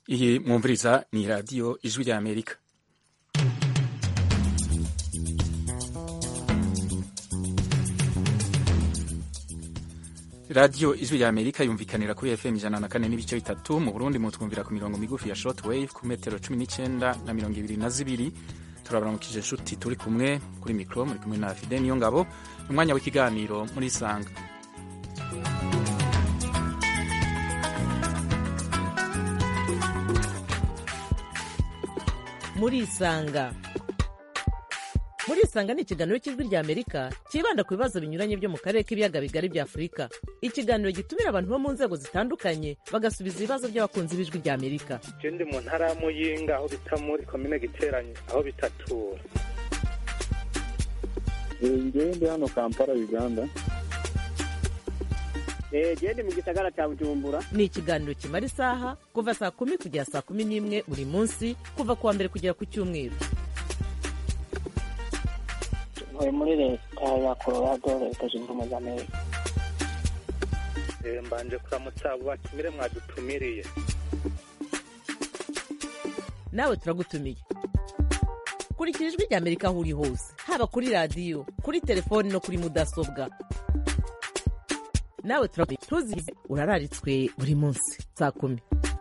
iyi mwumviriza ni radiyo ijwi rya amerika radiyo ijwi rya amerika yumvikanira kuri fm ijana na kane n'ibice bitatu mu burundi mutwumvira ku mirongo migufi ya short wave ku metero cumi n'icyenda na mirongo ibiri na zibiri turabaramukije inshuti turi kumwe kuri mikoro muri kumwe na fide niyo ngabo umwanya w'ikiganiro muri isanga muri isanga muri isanga ni ikiganiro cy'ijwi rya amerika cyibanda ku bibazo binyuranye byo mu karere k'ibiyaga bigari bya afurika ikiganiro gitumira abantu bo mu nzego zitandukanye bagasubiza ibibazo by'abakunzi b'ijwi rya amerika ndi mu ntara ya muyinga aho bita muri komine giteranye aho bitatura ngewe ndi hano kampala uganda gende mu gisagara cya bujumbura ni ikiganiro kimara isaha kuva saa kumi kugera saa kumi n'imwe buri munsi kuva ku wa mbere kugera ku cyumweru ntuye muri leta ya colorado leta zunze ubumwe za amerika mbanje kuramutsa abo batumire mwadutumiriye nawe turagutumiye kurikira ijwi rya amerika aho uri hose haba kuri radiyo kuri telefoni no kuri mudasobwa nawe turagutumiye ntuzize urararitswe buri munsi saa kumi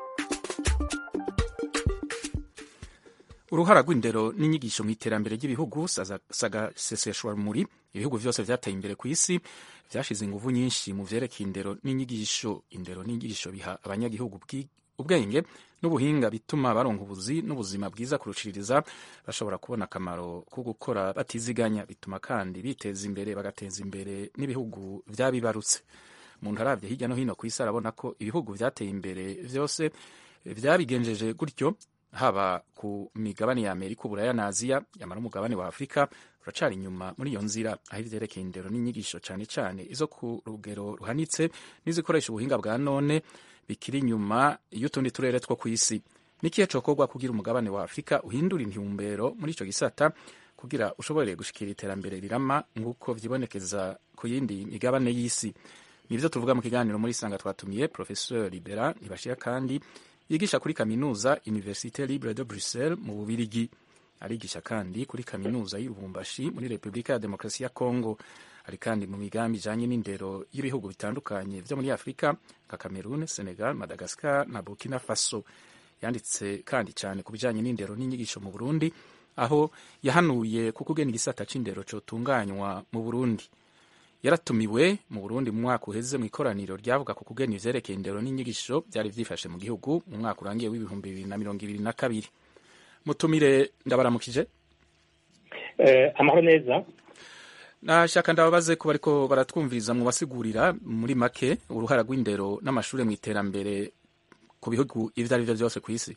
uruhara rw'indero n'inyigisho mu iterambere ry'ibihugu sagaseseshwa muri ibihugu byose byateye imbere ku isi byashize ingufu nyinshi mu byerekeye indero n'inyigisho indero n'inyigisho biha abanyagihugu ubwenge n'ubuhinga bituma baronka ubuzi n'ubuzima bwiza kurushiriza bashobora kubona akamaro ko gukora batiziganya bituma kandi biteza imbere bagateza imbere n'ibihugu byabibarutse umuntu arabye hirya no hino ku isi arabona ko ibihugu byateye imbere byose byabigenjeje gutyo haba ku migabane ya amerika uburaya na aziya yamara umugabane wa afurika uracari inyuma muri iyo nzira aho ivyerekeye indero n'inyigisho cane cane izo ku rugero ruhanitse n'izikoresha ubuhinga bwa none bikiri inyuma y'utundi turere two kw'isi nikihe cokorwa kugira umugabane wa afurika uhindura intumbero muri ico gisata kugira ushobore gushikira iterambere rirama nk'uko vyibonekeza ku yindi migabane y'isi nivyo tuvuga mu kiganiro muri sanga twatumiye professeur libera ntibashira kandi yigisha kuri kaminuza Université Libre de Bruxelles mu Bubirigi arigisha kandi kuri kaminuza y'Ubumbashi muri Repubulika ya Demokarasi ya Kongo ari kandi mu migambi ijanye n'indero y'ibihugu bitandukanye vyo muri Afurika nka Cameroon, Senegal, Madagascar na Burkina Faso yanditse kandi cyane ku bijanye n'indero n'inyigisho mu Burundi aho yahanuye ku kugena igisata c'indero cotunganywa mu Burundi yaratumiwe mu Burundi mu mwaka uheze mu ikoraniro ryavuga ku kugena ivyerekeye indero n'inyigisho byari vyifashe mu gihugu mu mwaka urangiye w'ibihumbi bibiri na mirongo ibiri na kabiri mutumire ndabaramukije eh, amahoro neza nashaka ndababaze ko bariko baratwumviriza mu basigurira muri make uruhara rw'indero n'amashure mu iterambere ku bihugu ivyo ari vyo vyose kw'isi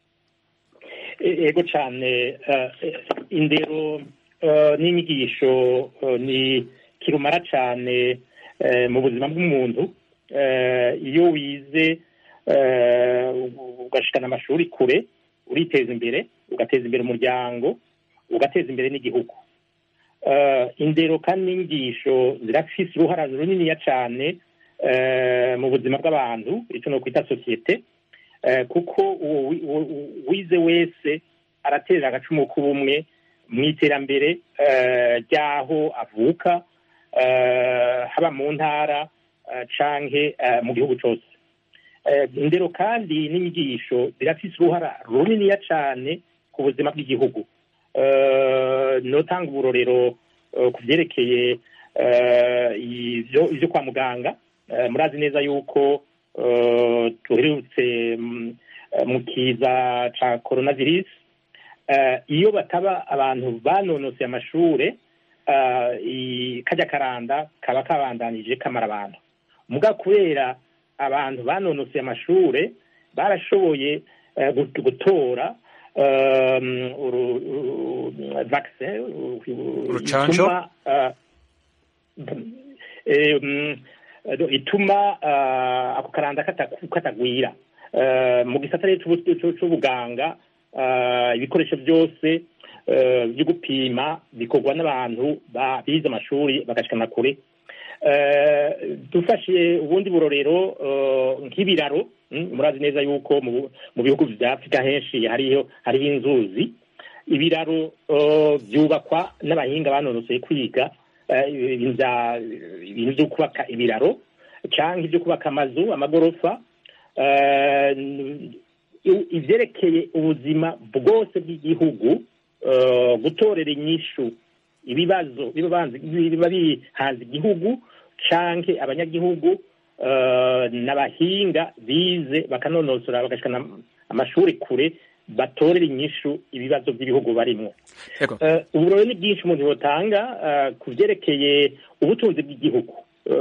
ego cane uh, indero uh, n'inyigisho uh, ni kirumara cyane mu buzima bw'umuntu iyo wize ugashikana amashuri kure uriteza imbere ugateza imbere umuryango ugateza imbere n'igihugu indero kandi n'inyigisho zirafise uruhara runiniya cyane mu buzima bw'abantu icyo ni ukwita sosiyete kuko wize wese araterera agacumu k'ubumwe mu iterambere ry'aho avuka haba mu ntara canke mu gihugu cyose indero kandi n'inyigisho zirafise uruhara runiniya cane ku buzima bw'igihugu notanga uburorero ku vyerekeye ivyo kwa muganga murazi neza yuko tuherutse mu kiza ca coronavirus iyo bataba abantu banonoseye amashure kajya karanda kaba kabandanije kamara abantu muga kubera abantu banonoseye amashure barashoboye gutora urucanco ituma ako karanda katagwira mu gisata c'ubuganga ibikoresho byose byo gupima bikorwa n'abantu bize amashuri bagashikana kure Eh, dufashe ubundi burorero eh, nk'ibiraro mm, murazi neza yuko mu mu bihugu vya afurika henshi hariho hariho inzuzi ibiraro eh, byubakwa n'abahinga banonosoye kwiga eh, ibintu vya- ibintu vyo kubaka ibiraro canke ivyo kubaka amazu amagorofa eh, i- ivyerekeye ubuzima bwose bw'igihugu eh, gutorera inyishu ibibazo biba banze- biba bihanze igihugu canke abanyagihugu eh, n'abahinga bize bakanonosora bagashikana amashuri kure batorera inyishu ibibazo by'ibihugu barimwo Yego. Eh, uburore ni bwinshi umuntu yotanga eh, ku vyerekeye ubutunzi bw'igihugu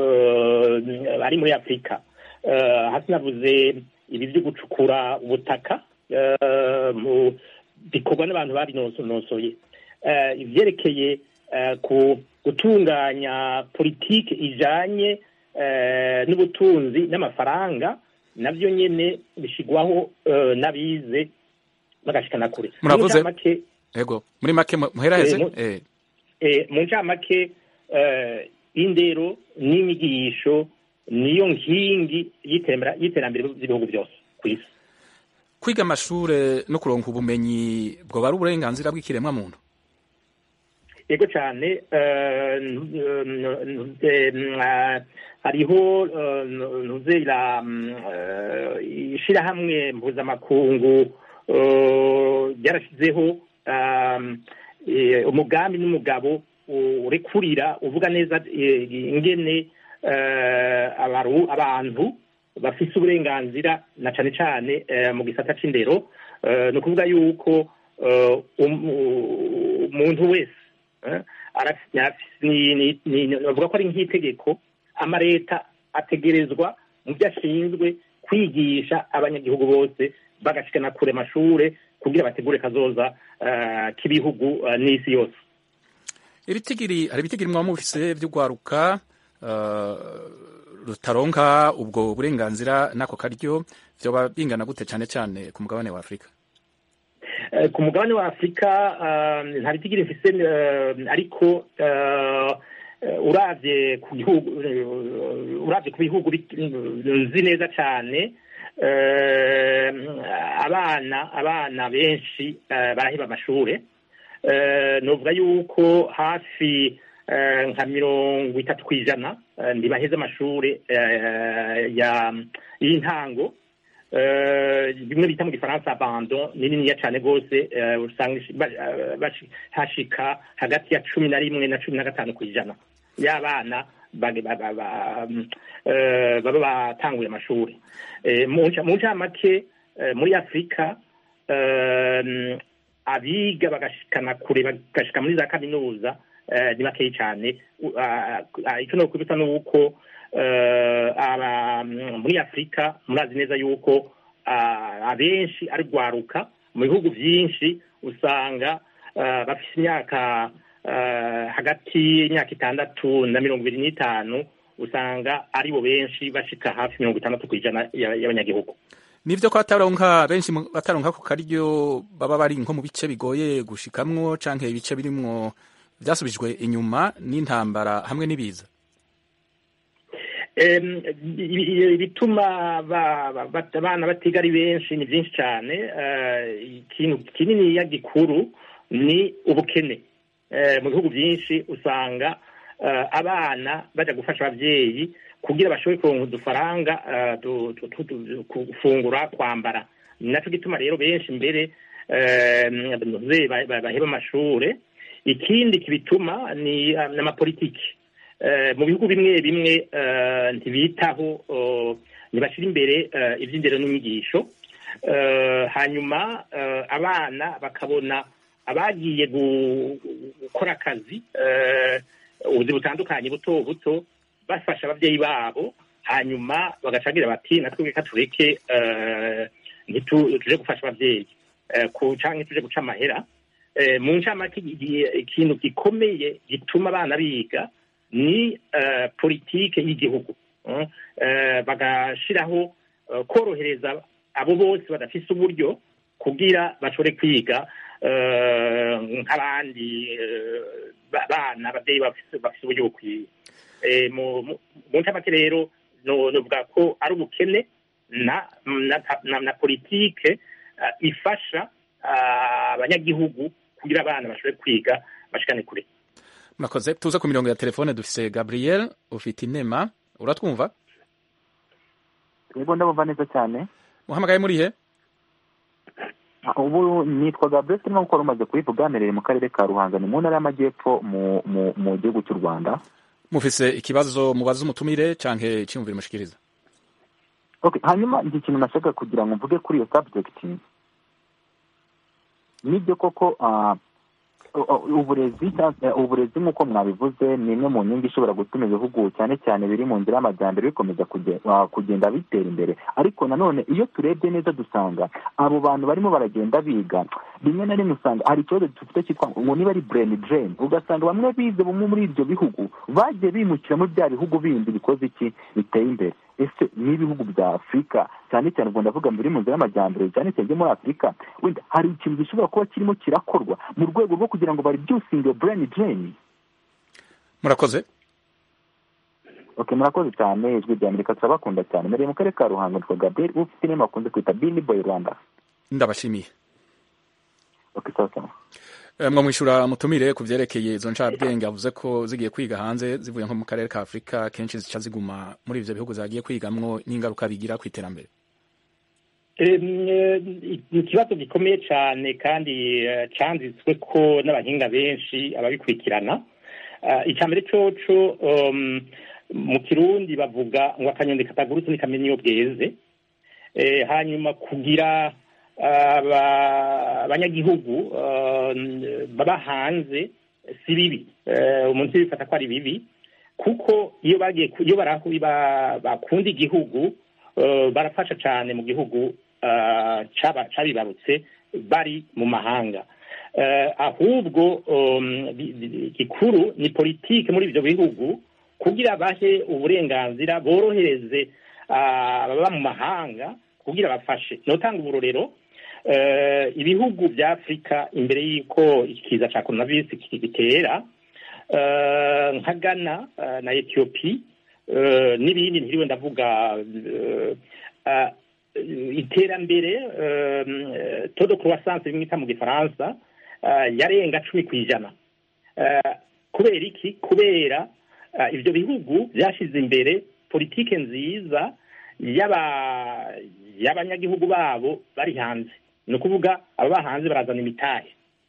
eh, ari muri afurika Eh, hasi navuze ibi vyo gucukura ubutaka eh, mu- bikorwa n'abantu babinonosoye Eh, ivyerekeye eh, ku gutunganya politiki ijanye eh, n'ubutunzi n'amafaranga navyo nyene bishigwaho eh, n'abize bagashikana kure Muravuze- Mu ncamake, Yego. Muri make mu- muheraheze? Eh, mu- Eh. eh, mu ncamake eh, indero n'inyigisho niyo nkingi y'itembera- y'iterambere ry'ibihugu byose ku isi Kwiga amashure no kuronka ubumenyi bwoba ari uburenganzira bw'ikiremwa muntu. yego cyane eh, n- n- eh, n- hariho eh, ntuze ira mm, eh, ishirahamwe mpuzamakungu eh, ryarashyizeho um, eh, umugambi n'umugabo u- urekurira uvuga neza eh, ingene eh, abaru- abantu bafise uburenganzira na cane cane eh, mu gisata c'indero eh, ni ukuvuga yuko eh, um- u- umuntu wese eh, arafise- arafise- ni- ni- ni- bavuga ko ari nk'itegeko amareta ategerezwa mu byo ashinzwe kwigisha abanyagihugu bose bagashikana kure amashure kugira bategure kazoza eh, k'ibihugu eh, n'isi yose Ibitigiri hari ibitigiri mwa mufise vy'ugwaruka uh, rutaronka ubwo burenganzira nako karyo vyoba bingana gute cane cane ku mugabane wa Afrika. Eh, ku mugabane wa afurika eh, nta bitigiri mfise eh, ariko eh, eh, uravye ku gihugu eh, uravye ku bihugu bi- nzi neza cane eh, abana abana benshi eh, baraheba amashure Eh, novuga yuko hafi eh, nka mirongo itatu kw'ijana eh, ntibaheze amashure eh, ya y'intango Eh, bimwe bita mu gifaransa abandon ni niniya cane rwose eh, usanga ishi- ba- eh, bashi- hashika hagati ya cumi na rimwe na cumi na gatanu kw'ijana y'abana bage- ba- ba- ba- mm, eh, baba batanguye amashuri Eh, mu nca- mu ncamake eh, muri afurika eh, mm, abiga bagashikana kure bagashika muri za kaminuza eh, ni bakeyi cane U- ah, ah, ico nokwibutsa nuko eh, aba- mm, muri afurika murazi neza yuko ah, abenshi ari rwaruka mu bihugu vyinshi usanga ah, bafise imyaka ah, hagati y'imyaka itandatu na mirongo ibiri n'itanu usanga aribo benshi bashika hafi mirongo itandatu kw'ijana ya- y'abanyagihugu Nivyo ko bataronka benshi mu- bataronka ku karyo baba bari nko mu bice bigoye gushikamwo canke ibice birimwo vyasubijwe inyuma n'intambara hamwe n'ibiza. Em, ibi- ibituma ba- ba- ba- abana batiga ari benshi ni byinshi cyane Eh, ikintu kininiya gikuru ni ubukene Eh, mu bihugu byinshi usanga eh, abana baja gufasha abavyeyi kugira bashobore kuronka udufaranga eh, tu- tu- tu- tu- gufungura kwambara ni naco gituma rero benshi mbere eh, ntuze ba- ba- baheba amashure ikindi kibituma ni eh, n'amapolitiki Eh, mu bihugu bimwe bimwe eh, ntibitaho eh, ntibashyira imbere eh, iby'indero n'inyigisho Eh, hanyuma eh, abana bakabona abagiye gu- gukora akazi eh, ubuzi butandukanye buto buto bafasha ababyeyi babo hanyuma bagacagira bati natwe reka tureke eh, ntitu- tuje gufasha ababyeyi eh, ku canke tuje guca amahera Eh, mu ncamake igihe- ikintu gikomeye gituma abana biga ni eh, politike y'igihugu Mm. Eh, bagashiraho eh, korohereza abo bose badafise uburyo kugira bashobore kwiga eh, nk'abandi eh, ba- bana ababyeyi bafise bafise uburyo bukwiye Eh, mu mu- mu ncamake rero no- novuga ko ari ubukene na na, na, na politike uh, ifasha ah, abanyagihugu kugira abana bashobore kwiga bashikane kure murakoze tuze ku mirongo ya telefone dufise gabriel ufite inema uratwumva yego ndabumva neza cyane muhamagaye muri he ubu nitwa gabriel turimo gukora umaze kubivuga mperereye mu karere ka ruhango ni mu ntara y'amajyepfo mu mu mu gihugu cy'u rwanda mufise ikibazo mubaza umutumire canke cyumvira mushikiriza okay hanyuma iki kintu nashaka kugira ngo mvuge kuri iyo subject nibyo koko ah, u- u- uburezi cyangwa- uburezi nk'uko mwabivuze ni imwe mu nkingi ishobora gutuma ibihugu cyane cyane biri mu nzira y'amajyambere bikomeza kuge- ah, kugenda bitera imbere ariko nanone iyo turebye neza dusanga abo bantu barimo baragenda biga rimwe na rimwe usanga hari ikibazo dufite cyitwa ngo niba ari brain drain ugasanga bamwe bize bumwe muri ibyo bihugu bagiye bimukira muri bya bihugu bindi bikoze iki biteye imbere ese n'ibihugu bya afurika cyane cyane ubwo ndavuga biri mu nzira y'amajyambere cyane cyane byo muri afurika wenda hari ikintu gishobora kuba kirimo kirakorwa mu rwego rwo kugira ngo baribyusinge iyo brain drain murakoze okay murakoze cyane ijwi rya amerika turabakunda cyane mbereye mu karere ka ruhango nitwa gabriel ufite inema bakunze kwita bini boy rwanda ndabashimiye okay sawa sawa Eh, mwo mwishura mutumire ku vyerekeye izo ncabwenge avuze ko zigiye kwiga hanze zivuye nko mu karere ka afurika kenshi zica ziguma muri ivyo bihugu zagiye kwigamwo n'ingaruka bigira ku iterambere Em, eh, ni ikibazo gikomeye cyane kandi eh, canditswe ko n'abahinga benshi ababikurikirana Ah, icya mbere coco um, mu kirundi bavuga ngo akanyoni katagurutse ntikamenya iyo bweze Eh, hanyuma kugira aba- abanyagihugu ah, baba hanze si bibi Eh, umuntu bifata ko ari bibi kuko iyo bagiye ku- iyo barahu ba- bakunda igihugu eh, barafasha cyane mu gihugu eh, caba- cabibarutse bari mu mahanga Eh, ahubwo um, bi- bi- gikuru ni politike muri ivyo bihugu kugira bahe uburenganzira borohereze ah, ababa mu mahanga kugira bafashe notanga uburorero eh, ibihugu vya afurika imbere y'uko ikiza ca coronavirus gitera eh, nka ghana eh, na etiyopi eh, n'ibindi ntiriwe ndavuga eh, ah, iterambere eh, todo croissance bimwita mu gifaransa eh, yarenga cumi ku ijana Eh, kubera iki kubera eh, ivyo bihugu vyashize imbere politike nziza y'aba y'abanyagihugu babo bari hanze ni ukuvuga ababa hanze barazana imitahe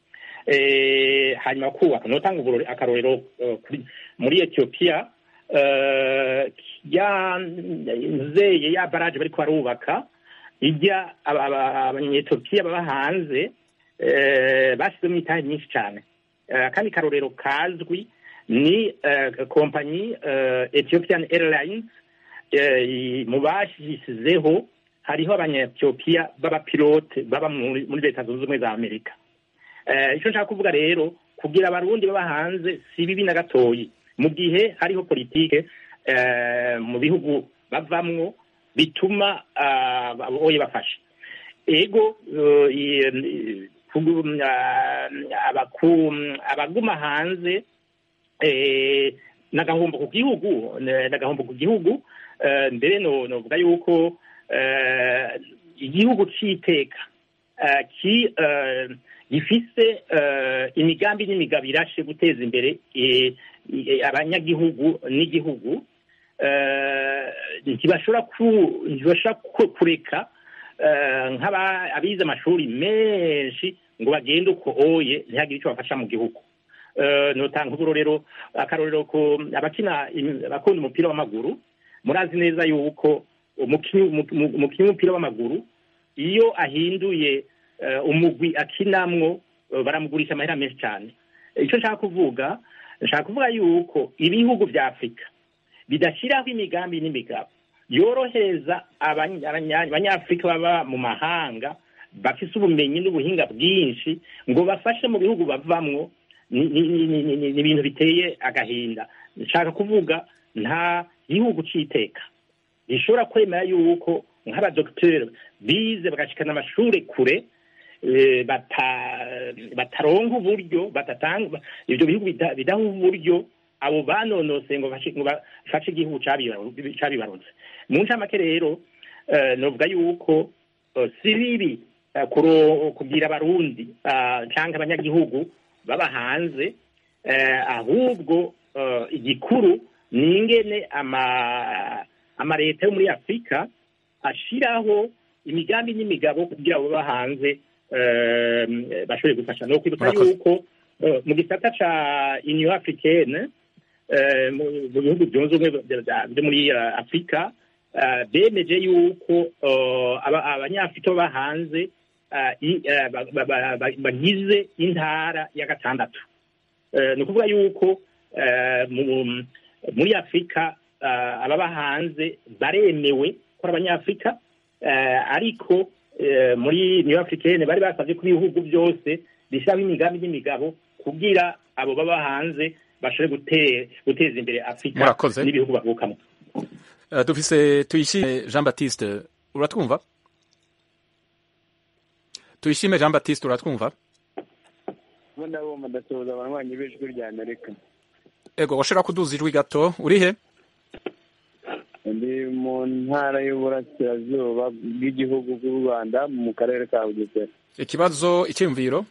eh, hanyuma kubaka notanga uburore akarorero eh, kuri- muri etiyopiya eh, ya nzeye ya baraje bariko barubaka ijya aba- aba- abanyetiyopiya baba hanze eh, bashyizemo imitahe myinshi cyane Eh, akandi karorero kazwi ni eh, kompanyi eh, ethiopian airlines eh, mu bashyizeho hariho abanyetiyopiya b'abapilote baba muri muri leta zunze ubumwe za amerika Eh, icyo nshaka kuvuga rero kugira abarundi baba hanze si bibi na gatoyi mu gihe hariho politike eh, mu bihugu bavamwo bituma ah, oye bafasha ego eh, i- kugu- ah, abaku- abaguma hanze eh, nagahombo ku gihugu ne- nagahombo ku gihugu eh, mbere no novuga yuko eh, igihugu c'iteka eh, ki eh, gifise eh, imigambi n'imigabo irashe guteza imbere eh, eh, abanyagihugu n'igihugu eh, ntibashobora ku- ntibashobora ku- kureka eh, nk'aba abize amashuri menshi ngo bagende uko oye ntihagire icyo bafasha mu gihugu Eh, notanga uburorero akarorero ku abakina im- abakunda umupira w'amaguru murazi neza yuko umukinnyi umu- umu- umukinnyi w'umupira w'amaguru iyo ahinduye eh, umugwi akinamwo eh, baramugurisha amahera menshi cyane icyo nshaka kuvuga nshaka kuvuga yuko ibihugu vya afurika bidashyiraho imigambi n'imigabo yorohereza abanya- abanya- abanyafurika baba mu mahanga bafise ubumenyi n'ubuhinga bwinshi ngo bafashe mu bihugu bavamwo ni ni- ni- ni- ni- ni ibintu biteye agahinda nshaka kuvuga nta gihugu c'iteka gishobora kwemera yuko nk'abadogiteri bize bagashikana amashure kure eh, bata- bataronka uburyo batatanga ibyo bihugu bida- bidaha uburyo abo banonose ngo bafashe ngo bafashe igihugu cabibaru- cabibarutse mu ncamake rero eh, novuga yuko eh, si bibi eh, kuro- kubwira abarundi ah, canke abanyagihugu baba hanze eh, ahubwo eh, igikuru ni ingene ama amaleta yo muri afurika ashiraho imigambi n'imigabo kugira abo baba hanze eh, bashobore gufasha no kwibutsa Murakoze. yuko eh, mu gisata ca union africaine eh, mu mu bihugu byunze ubumwe bya- bya- byo muri eh, afurika eh, bemeje yuko eh, aba- abanyafurika baba hanze eh, i- eh, ba- ba- ba- ba- bagize intara ya gatandatu Eh, ni ukuvuga yuko eh, mu- muri afurika eh, ababa hanze baremewe ko ari abanyafurika eh, ariko eh, muri new africaine bari basabye ko ibihugu byose bishyiraho imigambi n'imigabo kugira abo baba hanze bashobore gute- guteza imbere afurika Murakoze. n'ibihugu bavukamo Eh, dufise tuyishime jean baptiste uratwumva tuyishime jean baptiste uratwumva ubu ndabumva ndasuhuza abanywanyi b'ijwi rya amerika ego washobora kuduza ijwi gato uri he ndi mu ntara y'uburasirazuba bw'igihugu bw'u rwanda mu karere ka bugesera ikibazo icyiyumviro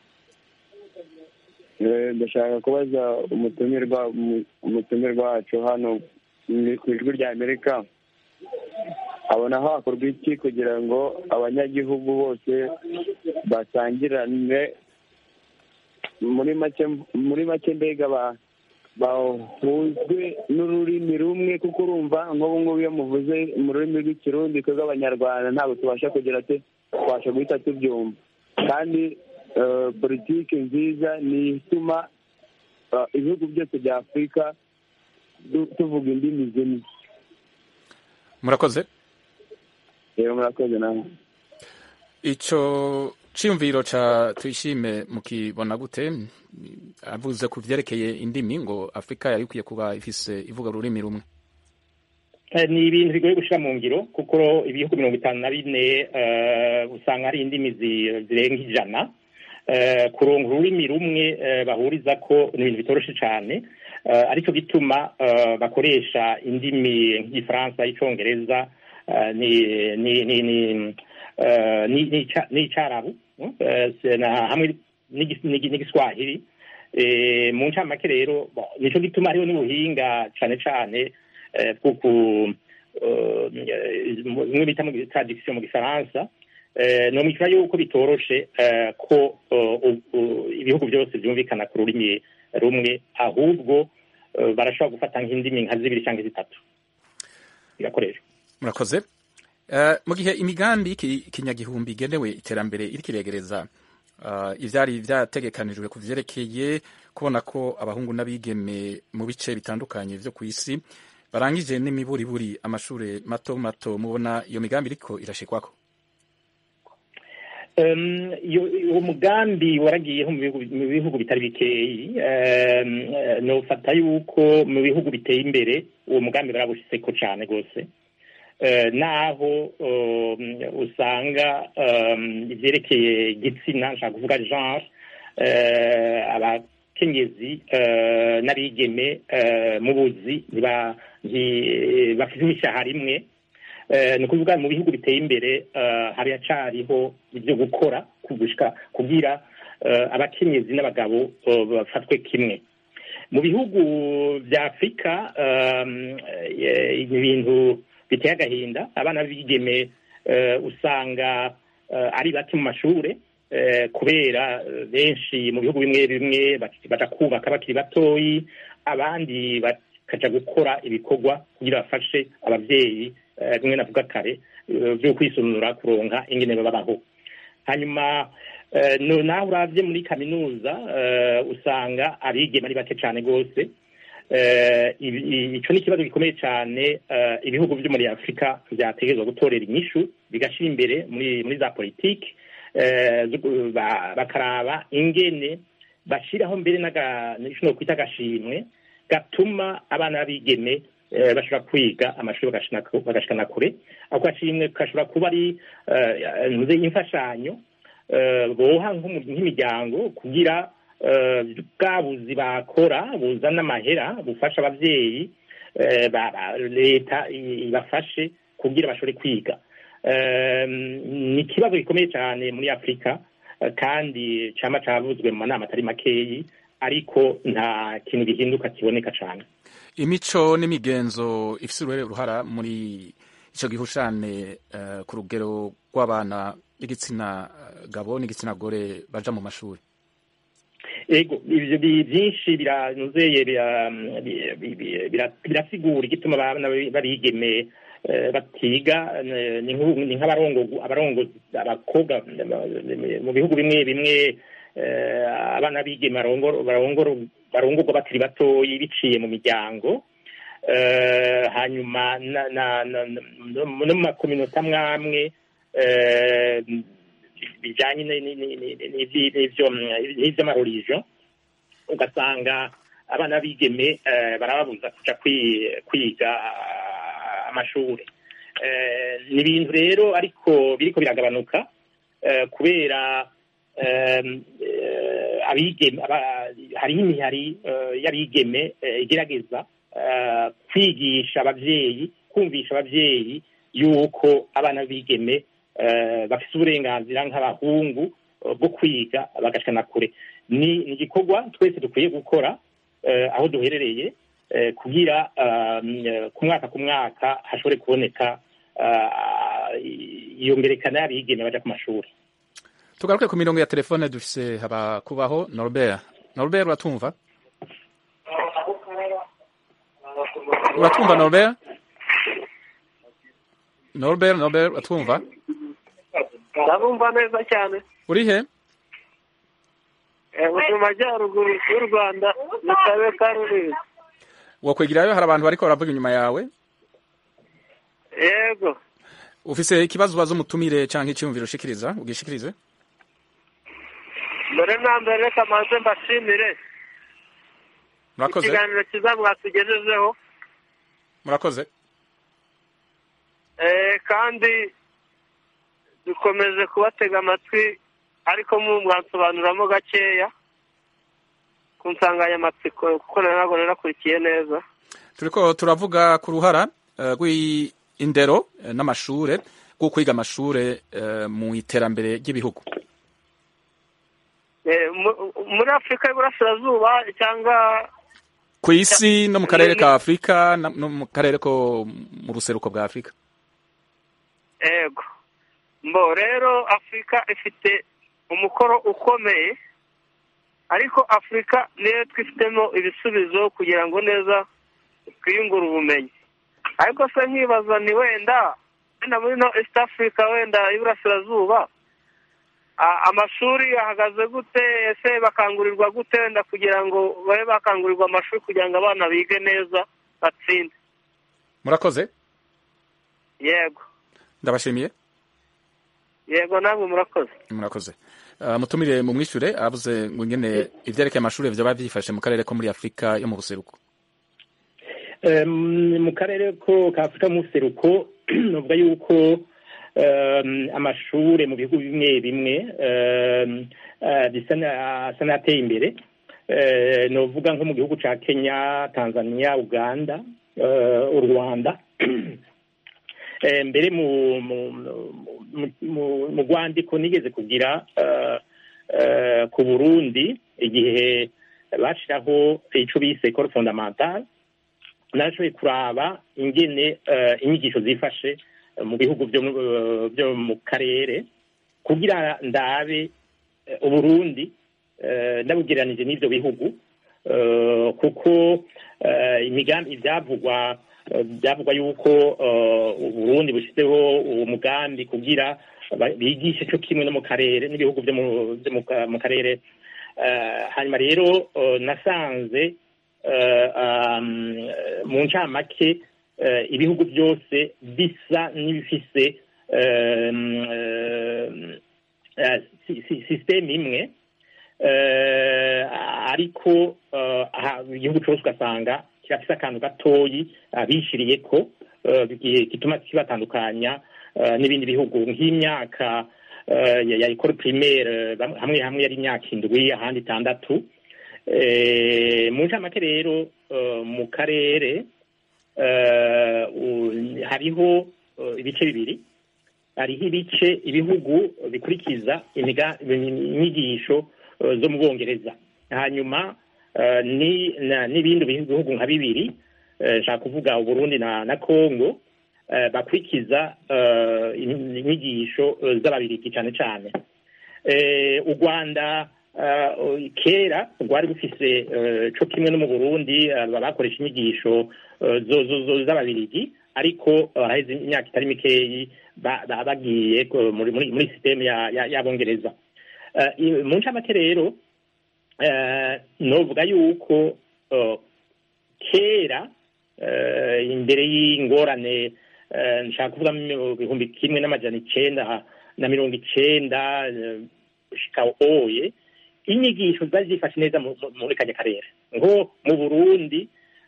Eh, ndashaka kubaza umutumirwa umu- umutumirwa wacu hano mu- ku ijwi rya amerika abona hakorwa iki kugira ngo abanyagihugu bose basangirane muri make muri make mbega ba bahuzwe n'ururimi rumwe kuko urumva nk'ubu ngubu iyo muvuze mu rurimi rw'ikirundi twebwe abanyarwanda ntabwo tubasha kugira te tubasha guhita tubyumva kandi eh, politiki nziza ni ituma eh, ibihugu byose bya afurika du- tuvuga indimi zimwe murakoze rero murakoze nawe ico ciyumviro ca tuyishime mukibona gute avuze ku vyerekeye indimi ngo afurika yari ikwiye kuba ifise ivuga ururimi rumwe Eh, ni ibintu bigoye gushira mu ngiro kuko ibihugu mirongo itanu na bine eh, usanga hari indimi zi- zirenga ijana Eh, kuronka ururimi rumwe eh, bahuriza ko ni ibintu bitoroshe cane Eh, aricyo gituma eh, bakoresha indimi nk'igifaransa icongereza eh, ni ni ni ni eh, ni- n'ica- n'icarabu eh, se- na- hamwe n'igi- n'igi- n'igiswahili Eh, mu ncamake rero bon, nico gituma hariho n'ubuhinga cane cane eh, bwo ku eh, mu- bimwe bita mu tradiction mu gifaransa eh, nomikira yuko bitoroshe eh, ko eh, u- u- ibihugu byose byumvikana ku rurimi rumwe ahubwo eh, barashobora gufata nk'indimi nka zibiri cyangwa zitatu bigakoreshwa murakoze Eh, mu gihe imigambi y'iki- kinyagihumbi igenewe iterambere iriko iregereza uh, ivyari vyategekanijwe ku vyerekeye kubona ko abahungu n'abigeme mu bice bitandukanye vyo kw'isi barangije n'imiburiburi amashure mato mato mubona iyo migambi iriko irashikwako Um, iyo- uwo mugambi waragiyeho mu bihugu- mu bihugu bitari bikeyi um, eh, nofata yuko mu bihugu biteye imbere uwo mugambi barawushitseko cane rwose Eh, naho um, usanga um, ivyerekeye igitsina nshaka kuvuga genre eh, abakenyezi eh, n'abigeme eh, mu buzi ntiba- nti- bafite imishahara imwe Eh, ni ukuvuga mu bihugu biteye imbere eh, haracariho ibyo gukora kugushika kugira eh, abakenyezi n'abagabo eh, bafatwe kimwe mu bihugu bya afurika um, eh, ibintu biteye agahinda abana b'ibigeme eh, usanga eh, ari bake mu mashure eh, kubera eh, benshi mu bihugu bimwe bimwe bak- baja kubaka bakiri batoyi abandi bakaja gukora ibikorwa kugira bafashe abavyeyi eh, bimwe navuga kare eh, vyo kwisunura kuronka ingene babaho hanyuma eh, no naho uravye muri kaminuza eh, usanga abigeme ari bake cane rwose eh, ibi- i- ico ni ikibazo gikomeye cane eh, ibihugu vyo muri afurika vyategerezwa gutorera inyishu bigashira imbere muri muri za politiki eh, zo gu- ba- bakaraba ingene bashiraho mbere n'aga- n'ico nokwita agashimwe gatuma abana b'abigeme eh, bashobora kwiga amashuri bagashina ku- bagashikana kure ako gashimwe gashobora kuba ari eh, ntuze imfashanyo boha nk'imiryango kugira bwa buzi bakora buzana amahera bufasha ababyeyi leta ibafashe kugira bashobore kwiga ni ikibazo gikomeye cyane muri afurika kandi cyaba cyavuzwe mu manama atari makeyi ariko nta kintu gihinduka kiboneka cyane imico n'imigenzo ifite uruhara muri icyo gihushane ku rugero rw'abana b'igitsina gabo n'igitsina gore baja mu mashuri ego ibyo byinshi biranuzeye birasigura igituma abana barigeme batiga ni nk'abarongozi abakobwa mu bihugu bimwe bimwe abana bigeme barongorwa bakiri batoyi biciye mu miryango hanyuma no mu makominota amwe bijyanye n'iby'amarorijo ugasanga abana b'igeme barababuza kujya kwiga amashuri ni ibintu rero ariko biriko biragabanuka kubera hariho imihari y'abigeme igerageza kwigisha ababyeyi kumvisha ababyeyi yuko abana b'igeme bafite uburenganzira nk'abahungu bwo kwiga bagashana kure ni igikorwa twese dukwiye gukora aho duherereye kugira ku mwaka ku mwaka hashobore kuboneka iyo mberekana y'abigeme baja ku mashuri tugaruke ku mirongo ya telefone dufise haba kubaho norbert norbert uratumva uratumva norbert norbert norbert uratumva ndabumva neza cyane uri he mu majyaruguru y'u rwanda mu karere ka rulindo wokwegerayo hari abantu bariko baravuga inyuma yawe yego ufise ikibazo ubaza umutumire canke icyumviro ushikiriza ugishikirize mbere na mbere reka manze mbashimire murakoze ikiganiro cyiza mwatugejejeho murakoze kandi dukomeje kubatega amatwi ariko mwansobanuramo gakeya ku nsanganyamatsiko kuko ntabwo narakurikiye neza turiko turavuga ku ruhara rw'indero n'amashure rwo kwiga amashure mu iterambere ry'ibihugu muri afurika y'uburasirazuba cyangwa ku isi no mu karere ka afurika no mu karere ko mu ruseruko bwa afurika ego mbo rero afurika ifite umukoro ukomeye ariko afurika niyo twifitemo ibisubizo kugira ngo neza twiyungure ubumenyi ariko se nkibaza ni wenda wenda muri no east africa wenda y'iburasirazuba amashuri ahagaze gute ese bakangurirwa gute wenda kugira ngo babe bakangurirwa amashuri kugira ngo abana bige neza batsinde murakoze yego ndabashimiye yego namwe murakoze murakoze mutumire mu mwishure avuze ngo ngene ivyerekeye amashuri vyoba vyifashe mu karere ko muri afurika yo mu buseruko mu karere ko ka afurika mu buseruko novuga yuko amashure mu bihugu bimwe bimwe bisa n'ateye imbere novuga nko mu gihugu ca kenya tanzania uganda u rwanda mbere mu rwandiko nigeze kugira ku burundi igihe bashyiraho icyo bise ekoro fondamentale nashoboye kuraba ingene inyigisho zifashe mu bihugu byo mu karere kugira ndabe uburundi ndabugereranije n'ibyo bihugu kuko imigambi ibyavugwa byavugwa yuko uburundi bushyizeho uwo mugambi kugira bigishe cyo kimwe no mu karere n'ibihugu byo mu karere hanyuma rero nasanze mu ncamake ibihugu byose bisa n'ibifise sisiteme imwe ariko igihugu cyose ugasanga kirafise akantu gatoyi bishiriye ko gituma kibatandukanya n'ibindi bihugu nk'imyaka eh, ya ya école primaire bam- hamwe hamwe yari imyaka indwi ahandi itandatu Eh, mu ncamake rero eh, mu karere eh, u- hariho eh, ibice bibiri hariho ibice ibihugu bikurikiza imiga- inyigisho eh, zo mu bwongereza hanyuma eh, ni- na- n'ibindi bihugu nka bibiri eh, nshaka kuvuga uburundi na na congo eh, bakurikiza eh, in- inyigisho eh, z'ababirigi cyane cyane Eh, u rwanda eh, kera rwari rufise eh, co kimwe no mu burundi eh, bakoresha inyigisho eh, zo- zo- zo- z'ababirigi ariko eh, haheze imyaka itari mikeyi ba- ba- bagiye ko- muri muri muri sisiteme ya- ya- y'abongereza Eh, i- mu ncamake rero eh, novuga yuko eh, kera eh, imbere y'ingorane eh, nshaka kuvuga mu bihumbi kimwe n'amajana icenda na mirongo icenda eh, shika oye inyigisho zari zifashe neza mu- mu- muri kajya karere nko mu burundi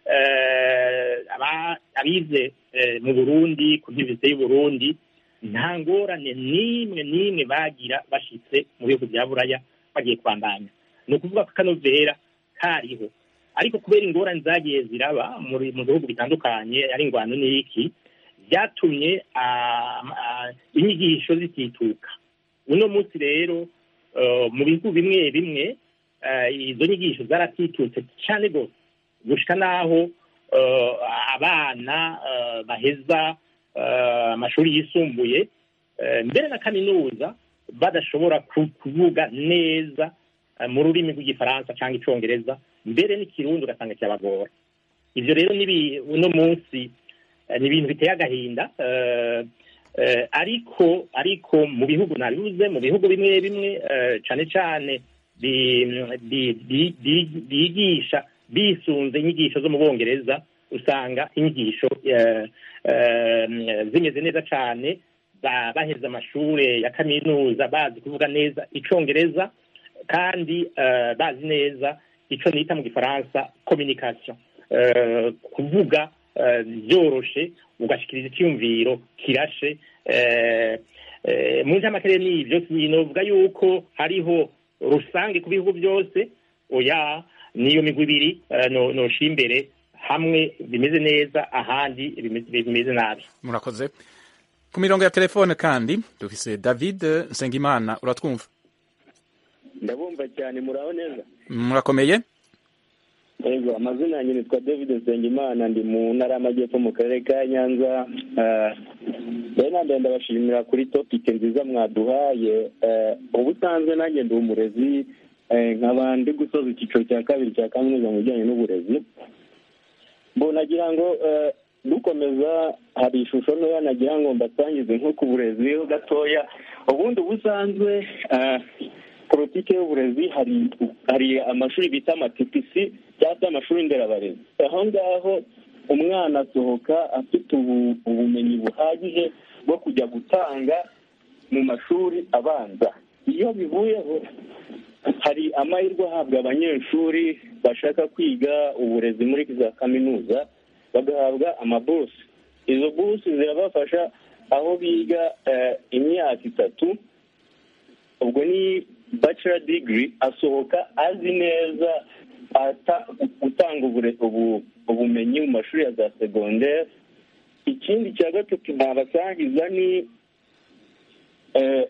eh, aba- abize eh, mu burundi ku ntibise y'uburundi nta ngorane n'imwe n'imwe bagira bashitse mu bihugu bya buraya bagiye kwandanya ni ukuvuga ko akanovera kariho ariko kubera ingorane zagiye ziraba muri mu bihugu bitandukanye ari ingwano n'iki byatumye ah, ah, inyigisho zitituka uno munsi rero eh, mu bihugu bimwe bimwe eh, izo nyigisho zaratitutse cyane rwose gushika n'aho eh, abana eh, baheza eh, amashuri yisumbuye eh, mbere na kaminuza badashobora ku- kuvuga neza eh, mu rurimi rw'igifaransa cyangwa icongereza mbere n'ikirundi ugasanga kirabagora ivyo rero nibi uno munsi eh, ni ibintu biteye agahinda eh, eh, ariko ariko mu bihugu nabivuze mu bihugu bimwe bimwe eh, cane cane bi- bi- bi- bi- bigisha bisunze inyigisho zo mu bongereza usanga inyigisho eh, eh, zimeze neza cane ba- baheze amashure ya kaminuza bazi kuvuga neza icongereza kandi eh, bazi neza ico nita mu gifaransa communication eh, kuvuga eh, byoroshe ugashikiriza icyumviro kirashe eh, eh, mu ncamake n'ivyo sinovuga yuko hariho rusange ku bihugu byose oya niyo migwi ibiri eh, no- nosha imbere hamwe bimeze neza ahandi bimeze bimeze nabi murakoze ku mirongo ya telefone kandi dufise david nsengimana uratwumva ndabumva cyane muraho neza murakomeye yego amazina yanjye nitwa david nsengimana ndi mu ntara y'amajyepfo mu karere ka nyanza Ah, rero nanjye ndabashimira kuri topike nziza mwaduhaye Eh, ubusanzwe nanjye ndi umurezi eh, nkaba ndi gusoza icyiciro cya kabiri cya kaminuza mu bijyanye n'uburezi mbo nagira ngo eh, dukomeza hari ishusho ntoya nagira ngo mbasangize nko ku burezi ho gatoya ubundi ubusanzwe ah, politike y'uburezi hari hari amashuri bita amatipisi cyangwa se amashuri nderabarezi aho ngaho umwana asohoka afite ubu- ubumenyi buhagije bwo kujya gutanga mu mashuri abanza iyo bivuyeho hari amahirwe ahabwa abanyeshuri bashaka kwiga uburezi muri za kaminuza bagahabwa amabusi izo busi zirabafasha aho biga eh, imyaka itatu ubwo ni bachelor degree asohoka azi neza ata- gutanga ubure- ubu- ubumenyi mu mashuri ya za segonderi ikindi cya gatatu nabasangiza ni eh,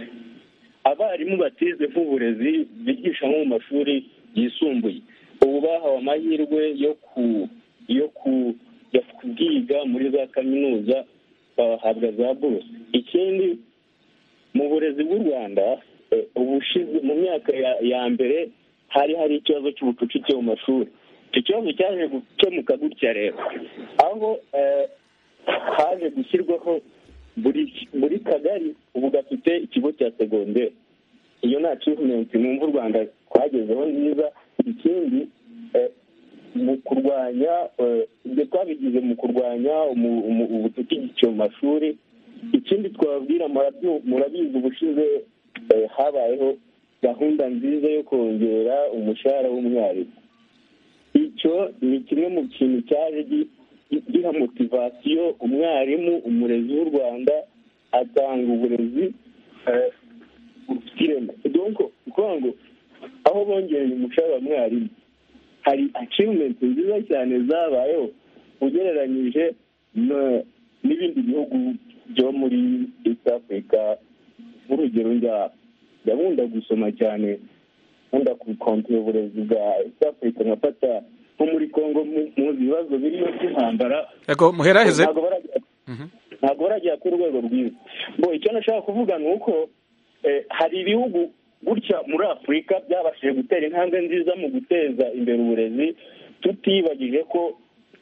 abarimu batize nk'uburezi bigisha nko mu mashuri yisumbuye ubu bahawe amahirwe yo ku yo ku yo kubwiga muri za kaminuza bahabwa za buruse ikindi mu burezi bw'u rwanda eh, ubushize mu myaka ya- ya mbere hari hari ikibazo cy'ubucucike mu mashuri icyo kibazo cyaje gukemuka gutya rero aho eh, haje gushyirwaho buri buri kagari ubu gafite ikigo cya segonderi iyo ni achievement numva u rwanda twagezeho nziza ikindi eh, mu kurwanya eh, ibyo twabigize mu kurwanya umu- umu- ubucucike mu mashuri ikindi twababwira murabyu- murabizi ubushize eh, habayeho gahunda nziza yo kongera umushahara w'umwarimu icyo ni kimwe mu kintu cyaje gi- gi- giha motivasiyo umwarimu umurezi w'u rwanda atanga uburezi eh, bufite ireme donc ukuvuga ngo aho bongereye umushahara mwarimu hari achievement nziza cyane zabayeho ugereranyije n'ibindi bihugu byo muri east africa nk'urugero njya ndakunda gusoma cyane nkunda kukontera uburezi bwa east africa nkafata nko muri congo muzi ibibazo birimo by'intambara yego muheraheze ntabwo baragera ku rwego rwiza bo icyo nashaka kuvuga ni uko hari ibihugu gutya muri afurika byabashije gutera intambwe nziza mu guteza imbere uburezi tutibagije ko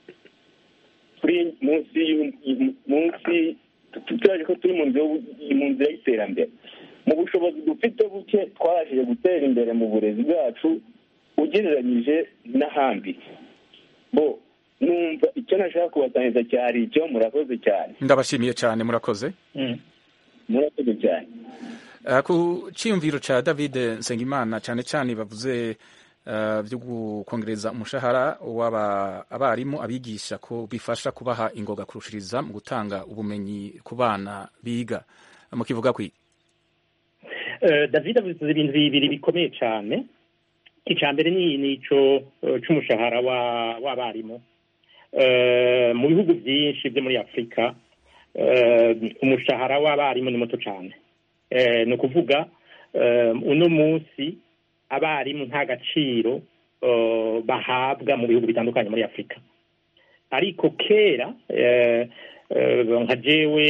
turi munsi munsi tutaje ko turi mu nzira y'iterambere mu bushobozi dufite buke twabashije gutera imbere mu burezi bwacu ugereranyije n'ahandi bo numva icyo nashaka kubasangiza cyari icyo murakoze cyane ndabashimiye cyane murakoze murakoze cyane ku cyiyumviro cya david nsengimana cyane cyane bavuze byo kongereza umushahara w'abarimu abigisha ko bifasha kubaha ingoga kurushiriza mu gutanga ubumenyi ku bana biga mukivuga kwi david avuze ibintu bibiri bikomeye cyane icya mbere ni icyo cy'umushahara w'abarimu mu bihugu byinshi byo muri afurika umushahara w'abarimu ni muto cyane ni ukuvuga uno munsi abarimu nta gaciro bahabwa mu bihugu bitandukanye muri afurika ariko kera nka jewe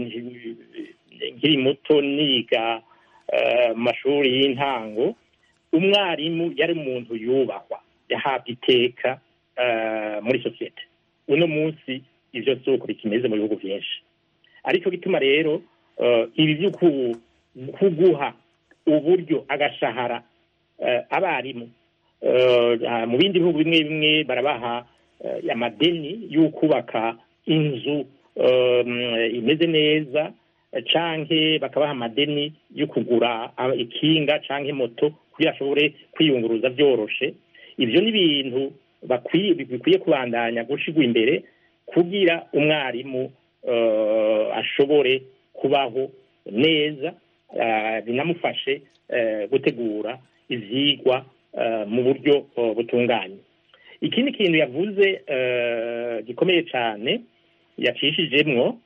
nkiri muto niga mu mashuri y'intango umwarimu yari umuntu yubahwa yahabwa iteka muri sosiyete uno munsi ibyo si uko bikimeze mu bihugu byinshi aricyo gituma rero ibi byo kuguha uburyo agashahara abarimu mu bindi bihugu bimwe bimwe barabaha amadeni yo kubaka inzu imeze neza canke bakabaha amadeni yo kugura ikinga canke moto kugira ashobore kwiyunguruza byoroshe ibyo ni ibintu bikwiye kubandanya gushigwa imbere kugira umwarimu ashobore kubaho neza binamufashe gutegura ibyigwa mu buryo butunganye ikindi kintu yavuze gikomeye cyane yacishijemwo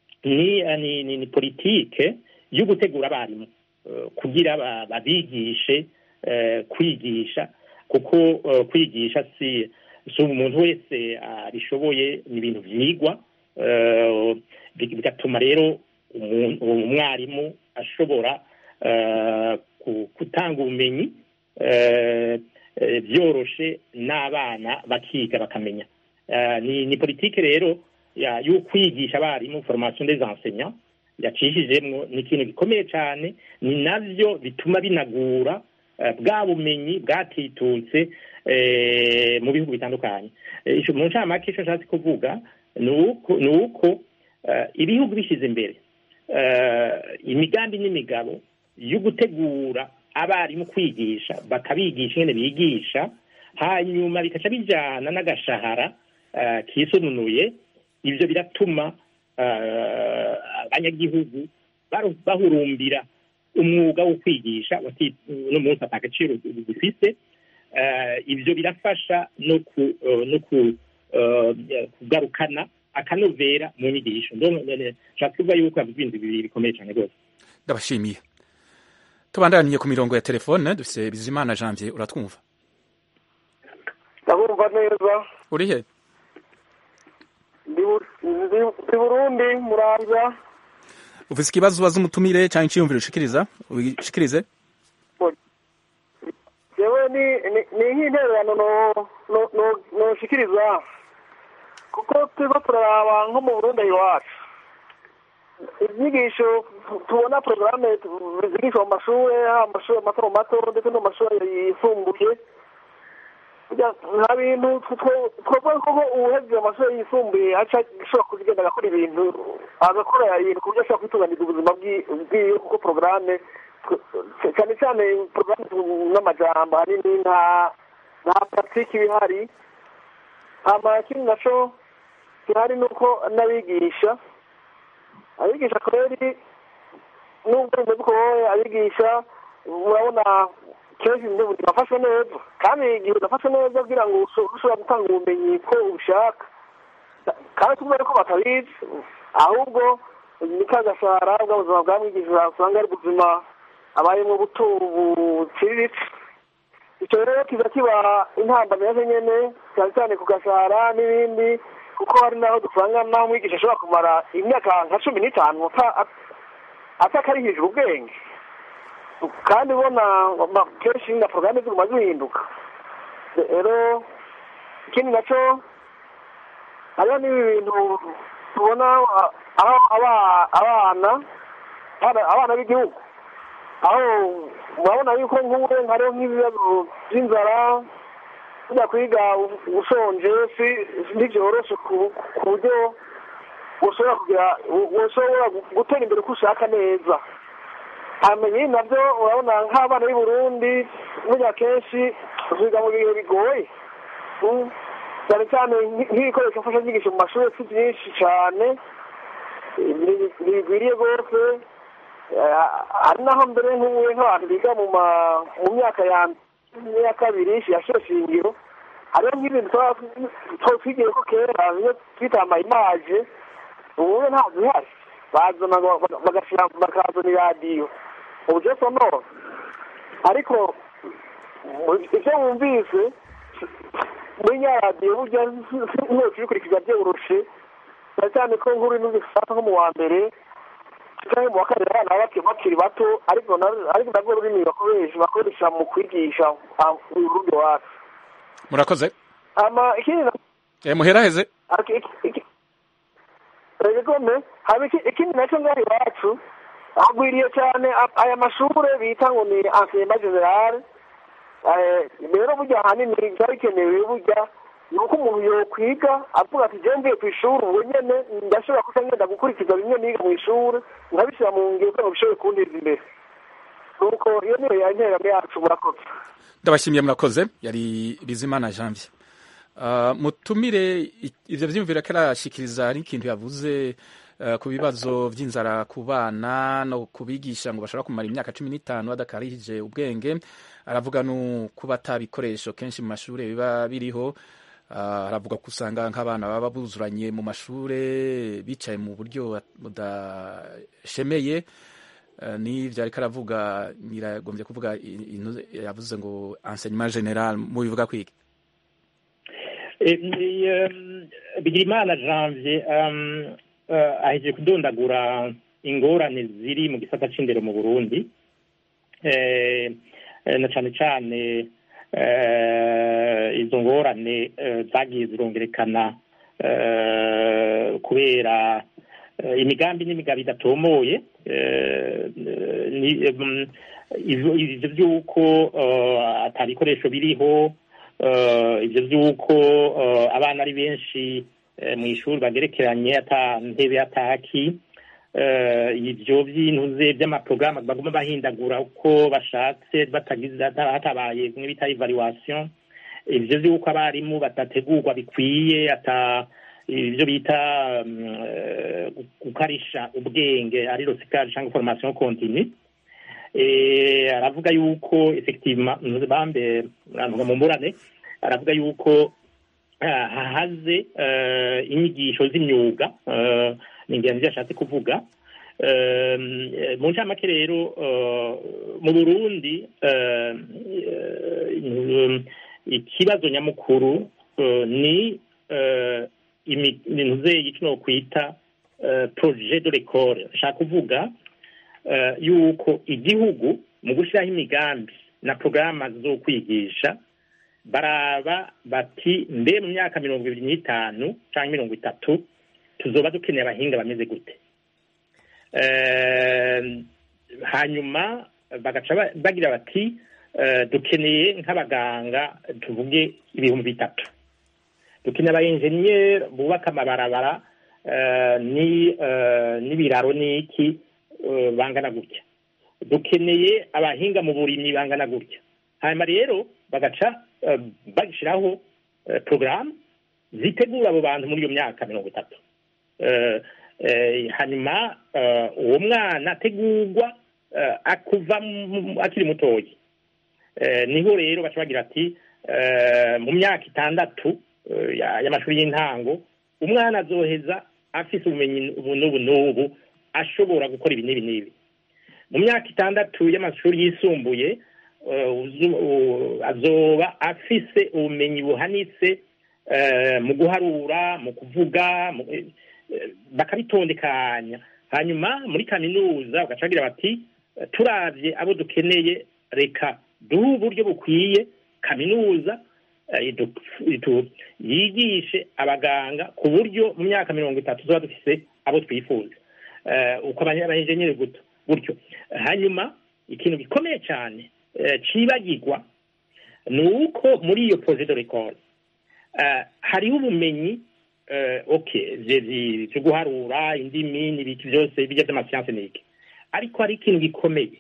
ni politike yo gutegura abarimu kugira babigishe kwigisha kuko kwigisha si si umuntu wese abishoboye ni ibintu byigwa bigatuma rero umwarimu ashobora gutanga ubumenyi byoroshe n'abana bakiga bakamenya ni politiki rero yo kwigisha abarimu formation des enseignants yacishijemwo ni ikintu gikomeye cyane ni nabyo bituma binagura bwa bumenyi bwatitutse mu bihugu bitandukanye mu ncamake icyo nshatse kuvuga ni uko ibihugu bishyize imbere imigambi n'imigabo yo gutegura abarimu kwigisha bakabigisha ingene bigisha hanyuma bikaca bijyana n'agashahara kisununuye ibyo biratuma abanyagihugu bahurumbira umwuga wo kwigisha uno munsi ata gaciro bifite ibyo birafasha no kugarukana akanovera mu nyigisho nshaka kuvuga yuko yavuze ibintu bibiri bikomeye cyane rwose ndabashimiye tubandaniye ku mirongo ya telefone dufite bizimana janvier uratwumva ndabumva neza uri he ndi burundi muramvya ufise ikibazo ubaza umutumire cyangwa iciyumviro ushikiriza ubishikirize jewe ni nk'intererano noshikiriza kuko turiko turaraba nko mu burundi iwacu inyigisho tubona porogaramu zigishwa mu mashuri haba amashuri mato mato ndetse no mu mashuri yisumbuye nta bintu twavuga ko uwuhejeje amashuri yisumbuye aca ashobora kugenda agakora ibintu agakora ibintu ku buryo ashobora kwitunganiza ubuzima bwiwe kuko porogaramu cyane cyane porogaramu n'amajambo ahanini nta nta paratike iba ihari hama ikindi naco gihari ni uko n'abigisha abigisha kweri nubwo bimeze uko abigisha urabona kenshi bafashe neza kandi igihe udafashe neza kugira ngo ushobora gutanga ubumenyi ko ubishaka kandi tubona ko batabizi ahubwo ni ka gashahara bw'ubuzima bwamwigishije usanga ari ubuzima abayemo buto buciriritse icyo rero kiza kiba intambamyi nyine cyane cyane ku gashahara n'ibindi kuko hari n'aho dusanga n'aho umwigisha ashobora kumara imyaka nka cumi n'itanu atakarihije ubwenge kandi ubona kenshi na porogaramu ziguma zihinduka rero ikindi nacyo hariho n'ibi bintu tubona aho abana abana b'igihugu aho urabona yuko nk'ubu hariho nk'ibibazo by'inzara kujya kwiga ushonje ntibyoroshe ku buryo ushobora kugira ushobora gutera imbere uko ushaka neza hamenye nabyo urabona nk'abana b'i Burundi burya kenshi biga mu bihe bigoye cyane cyane nk'ibikoresho mfashanyigisho mu mashuri si byinshi cyane ntibigwiriye rwose hari naho mbere nk'ubu nk'abantu biga mu myaka ya kabiri ya shingiro hariho nk'ibintu twigiye ko kera iyo twita amayimaje ubu ntabwo bihari bazana bakazana iradiyo uburyo sonoro ariko ibyo wumvise muri nyaradiyo burya ntibose ubikurikiza byoroshe cyane cyane ko nkuru n'ubifata nko mu wa mbere cyangwa mu wa kabiri abana baba bakiri bato ariko ariko nabwo rurimi bakoresha bakoresha mu kwigisha urundi wacu murakoze ama ikindi muheraheze regome haba ikindi nacyo ngaho iwacu hagwiriye cyane aya mashuri bita ngo ni ansiyema generale rero burya ahanini byaba bikenewe burya ni uko umuntu yokwiga avuga ati njyewe mvuye ku ishuri ubwo nyine ndashobora kuba ngenda gukurikiza bimwe niga mu ishuri nkabishyira mu ngiro kugira ngo bishobore kunteza imbere nuko iyo niyo yanteramo yacu murakoze ndabashimiye murakoze yari bizimana janvier mutumire ibyo byiyumvira ko arashyikiriza ari ikintu yavuze ku bibazo by'inzara ku bana no kubigisha ngo bashobora kumara imyaka cumi n'itanu badakarihije ubwenge aravuga no kuba atabikoresho kenshi mu mashuri biba biriho aravuga ko usanga nk'abana baba buzuranye mu mashuri bicaye mu buryo budashemeye n'ibyo ariko aravuga nyiragombye kuvuga yavuze ngo enseignement general mubivuga kwiga bigirimana janvier aheje kudondagura ingorane ziri mu gisata c'indero mu burundi na cane cane izo ngorane zagiye zirongerekana kubera imigambi n'imigambi idatomoye ivyo vy'uko atabikoresho biriho ivyo vy'uko abana ari benshi mu ishuri bagerekeranye ata ntebe ataki ibyo by'intuze by'amaporogaramu baguma bahindagura uko bashatse batagize hatabaye bimwe bita evaluation ibyo by'uko abarimu badategurwa bikwiye ata ibyo bita gukarisha ubwenge ari rosikari cyangwa formation continue aravuga yuko effectivement bambe aravuga mu mburane aravuga yuko hahaze inyigisho z'imyuga ni ingenzi yashatse kuvuga mu ncamake rero mu burundi ikibazo nyamukuru ni ibintu zeyi kino kwita projet de l'école nshaka kuvuga yuko igihugu mu gushyiraho imigambi na porogaramu zo kwigisha baraba bati mbe mu myaka mirongo ibiri n'itanu cyangwa mirongo itatu tuzoba dukeneye abahinga bameze gute hanyuma bagaca bagira bati dukeneye nk'abaganga tuvuge ibihumbi bitatu dukeneye abayenjeniyeri bubaka amabarabara n'ibiraro n'iki bangana gutya dukeneye abahinga mu burimyi bangana gutya hanyuma rero bagaca bashyiraho porogaramu zitegura abo bantu muri iyo myaka mirongo itatu Eh, hanyuma eh, uwo mwana ategurwa eh, akuva mu- akiri mutoyi Eh, niho rero baca bagira ati eh, mu myaka itandatu eh, ya- y'amashuri y'intango umwana azoheza afise ubumenyi ubu n'ubu n'ubu ashobora gukora ibi n'ibi n'ibi mu myaka itandatu y'amashuri yisumbuye eh, uzu- u- azoba afise ubumenyi buhanitse eh, mu guharura mu kuvuga mu- eh, eh, bakabitondekanya hanyuma muri kaminuza bagaca bagira bati eh, turavye abo dukeneye reka duhe uburyo bukwiye kaminuza eh, idu- itu- yigishe abaganga ku buryo mu myaka mirongo itatu tuba dufise abo twifuza Eh, uko abanye- abayenjenyeri guto gutyo hanyuma ikintu gikomeye cyane eh, cibagirwa ni uko muri iyo projet de l'école eh, hariho ubumenyi eh, okay vye- vye- vyo guharura indimi n'ibiki byose bijya by'amasiyanse n'iki ariko hari ikintu gikomeye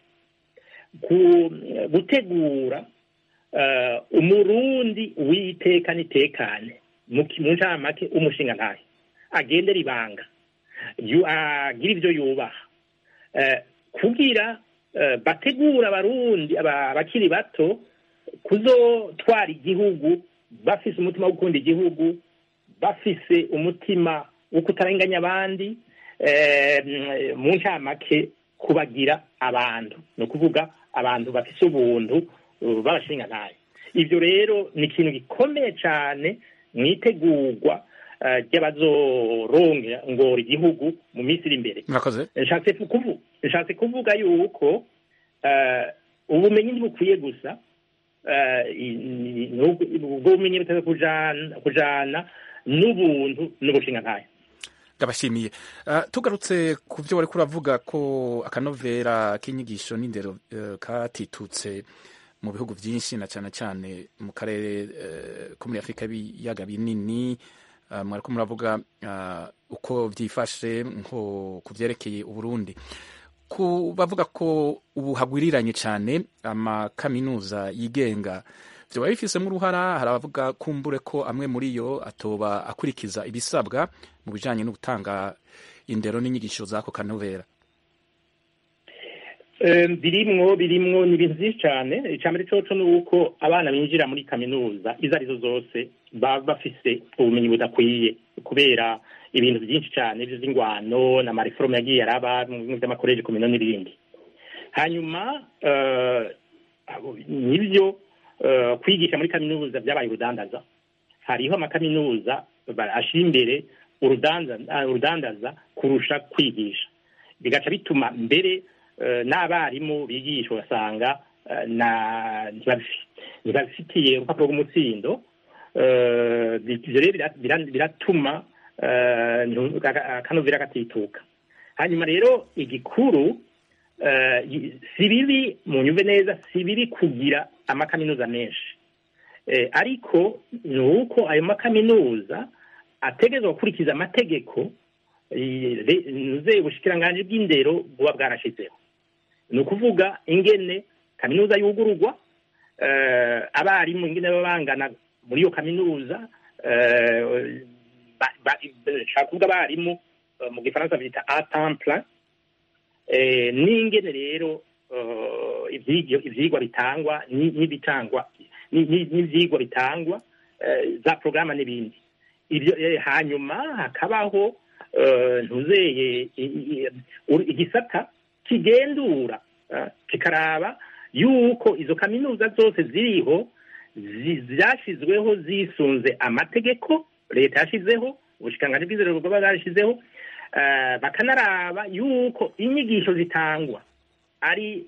ku- gutegura eh, umurundi w'iteka n'itekane mu ki- mu ncamake umushinga ntahe agendera ibanga yu- agira ibyo yubaha Eh, kugira eh, bategura abarundi aba- abakiri bato kuzotwara igihugu bafise umutima wo gukunda igihugu bafise umutima wo kutarenganya abandi eh, mm, mu ncamake kubagira abantu ni ukuvuga abantu bafise ubuntu uh, b'abashingantahe ivyo rero ni ikintu gikomeye cane mu itegurwa eh, ry'abazorongera ngora igihugu mu minsi iri imbere murakoze nshatse kuvu- nshatse kuvuga yuko eh, ubumenyi ntibukwiye gusa eh, i- i- n'ubwo ubwo bumenyi buteze kujana kujana n'ubuntu n'ubushinga ntayo ndabashimiye Ah, tugarutse ku byo wari kuravuga ko akanovera k'inyigisho n'indero eh, katitutse mu bihugu byinshi na cyane cyane mu karere eh, ko muri afurika y'ibiyaga binini Ah, mwariko muravuga ah, uko byifashe nko ku byerekeye uburundi ku bavuga ko ubu hagwiriranye cyane amakaminuza yigenga vyoba bifisemo uruhara hari abavuga kumbure ko amwe muri yo atoba akurikiza ibisabwa mu bijanye no gutanga indero n'inyigisho z'ako kanovera Eh, birimwo birimwo ni ibintu byinshi cyane icambere coco ni uko abana binjira muri kaminuza izo arizo zose baba bafise ubumenyi budakwiye kubera ibintu byinshi cyane vy'ingwano n'amareforme yagiye araba mu bimwe vy'amakoleje komino n'ibindi hanyuma eh, abo- nivyo eh, kwigisha muri kaminuza vyabaye urudandaza hariho amakaminuza ba- ashira imbere urudanza- ah, urudandaza kurusha kwigisha bigaca bituma mbere eh, n'abarimu bigisha ugasanga eh, na- ntibabifi- ntibabifitiye urupapuro rw'umutsindo Eh, ivyo rero bira- bira- biratuma eh, ntu- aka- akanovera gatituka hanyuma rero igikuru eh, i- si bibi mu nyumve neza si bibi kugira amakaminuza menshi eh, ariko ni uko ayo makaminuza ategerezwa gukurikiza amategeko eh, re- nzeye ubushikiranganji bw'indero buba bwarashizeho ni ukuvuga ingene kaminuza yugururwa eh, abarimu ingene baba bangana muri iyo kaminuza eh, ba- ba- nshaka kuvuga abarimu eh, mu gifaransa bita a temps plein eh, n'ingene rero eh, ivyigwa ivyigwa bitangwa ni- n'ibitangwa ni- ni- n'ivyigwa bitangwa eh, za porogaramu n'ibindi ibyo eh, hanyuma hakabaho eh, ntuzeye i- i- uri- igisata kigendura eh, kikaraba yuko izo kaminuza zose ziriho zi- zashyizweho zisunze amategeko leta yashyizeho ubushikiranganji bw'inzego bwaba bwarashyizeho eh, bakanaraba yuko inyigisho zitangwa ari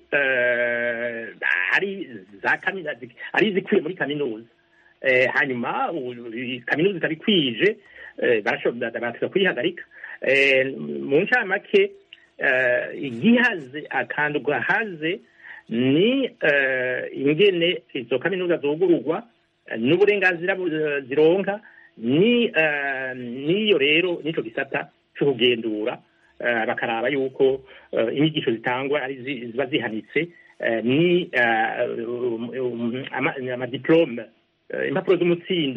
eh, ari za kaminuza ari izikwiye muri kaminuza eh, hanyuma u- i- kaminuza itabikwije eh, barashobora baraza kuyihagarika eh, mu ncamake eh, igihaze akantu gahaze ni eh, ingene izo kaminuza zugururwa eh, n'uburenganzira bu- eh, zironka ni eh, niyo rero nico gisata co kugendura eh, bakaraba yuko eh, inyigisho zitangwa ari zi- ziba zihanitse eh, ni eh, um, um, ama- amadiplome eh, impapuro z'umutsindo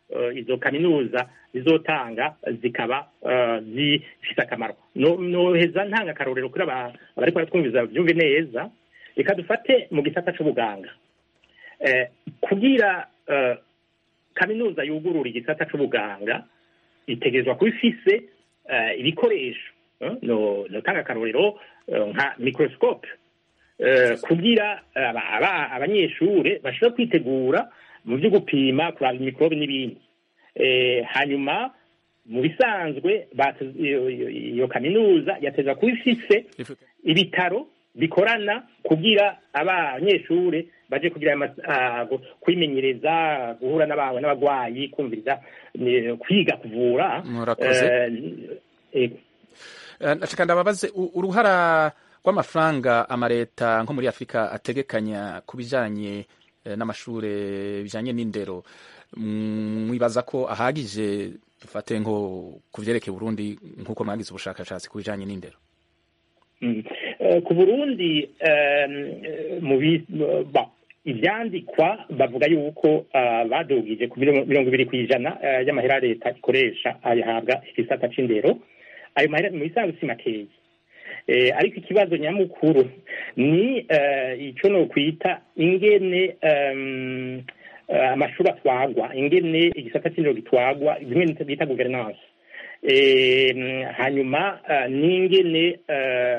eh, izo kaminuza zizotanga zikaba eh, zifite akamaro No- noheza ntanga akarorero kuri aba- abariko baratwumviza byumve neza reka dufate mu gisata c'ubuganga eh, kugira eh, kaminuza yugurura igisata c'ubuganga itegerezwa kuba ifise eh, ibikoresho eh, no notanga akarorero eh, nka microscope eh, kugira aba- aba- abanyeshure bashobora kwitegura mu byo gupima kuraba imikorobe n'ibindi Eh, hanyuma mu bisanzwe bate- iyo- iyo iyo kaminuza yateza kuba ifise ibitaro bikorana kugira abanyeshure baje kugira ama- ah, gu- kwimenyereza guhura n'aba- n'abagwayi kumviriza ni- kwiga kuvura Murakoze. Eh, eh, Eh, ndashaka ndababaze u- uruhara rw'amafaranga amareta nko muri afurika ategekanya ku bijanye eh, n'amashure bijanye n'indero Mm, mwibaza ko ahagije dufate nko ku vyerekeye burundi nk'uko mwagize ubushakashatsi ku bijanye n'indero Mm. Eh, ku burundi em, eh, mu bi- ba ivyandikwa bavuga yuko ah, badugije ku mirongo mirongo ibiri kw'ijana eh, y'amahera leta ikoresha ayahabwa igisata c'indero ayo mahera mu bisanzwe si makeyi Eh, ariko ikibazo nyamukuru ni eh, ico nokwita ingene em, eh, amashuri atwagwa ingene igisata c'indero gitwagwa bimwe bita guverinance Eh, mm, hanyuma eh, n'ingene eh,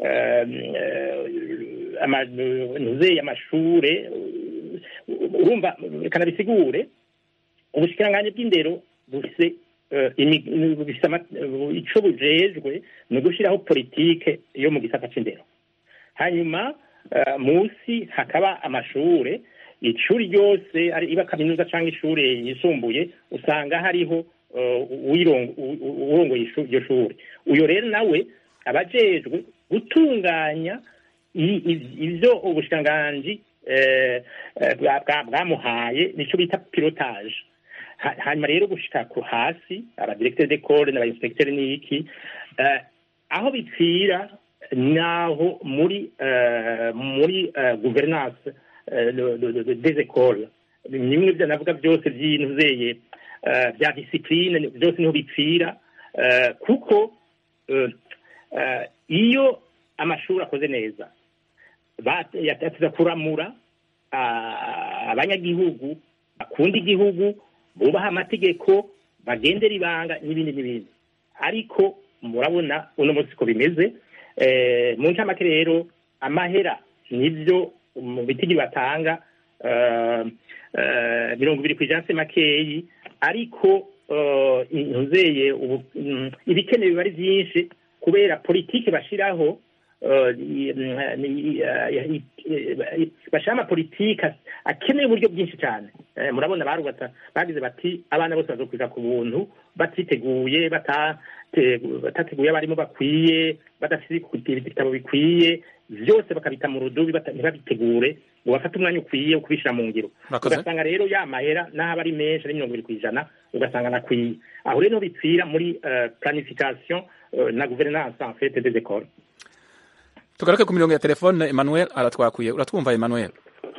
ntuzeyi amashure uh, urumva reka nabisigure ubushikiranganji bw'indero bufise eh, imi- bufise ama- eh, ico bujejwe ni ugushiraho politike yo mu gisata c'indero hanyuma eh, musi hakaba amashure ishuri ryose ari iba kaminuza cyangwa ishure yisumbuye usanga hariho eh, uwirongo- u- u- urongoye ishu- iryo shuri uyo rero nawe abajejwe gutunganya i- i- ivyo ubushikiranganji eh, eh, bwa- bwa- bwamuhaye nico bita pilotage Ha- hanyuma rero gushika ku hasi abadirecteur d'école n'abainspecteur n'iki eh, aho bipfira naho muri eh, muri eh, gouvernance eh, le- le- le- des écoles nimwe byo navuga byose by'intuzeye eh, bya discipline byose niho bipfira eh, kuko eh, eh, iyo amashuri akoze neza ba- yateza kuramura ah, abanyagihugu bakunda igihugu bubaha amategeko bagendera ibanga n'ibindi n'ibindi ariko murabona uno munsi ko bimeze eh, mu ncamake rero amahera nibyo mu bitigi batanga eh, eh, mirongo ibiri ku ijana se makeyi ariko eh, ntuzeye ubu- mm, ibikenewe biba ari byinshi kubera politiki bashiraho eh, i- ni- eh, i- bashira amapolitiki akeneye uburyo bwinshi cyane Eh, murabona barubatsa bagize bati abana bose bazokwiga ku buntu batiteguye batate- batateguye abarimu bakwiye badafite ibitabo bikwiye byose bakabita mu rudubi bata- ntibabitegure ngo bafate umwanya ukwiye wo kubishyira mu ngiro Murakoze. ugasanga rero ya mahera n'aho aba ari menshi ari mirongo ibiri ku ijana ugasanga nakwiye aho rero bipfira muri eh, planification eh, na gouvernance en fait des écoles tugaruke ku mirongo ya telefone emmanuel aratwakuye uratwumva emmanuel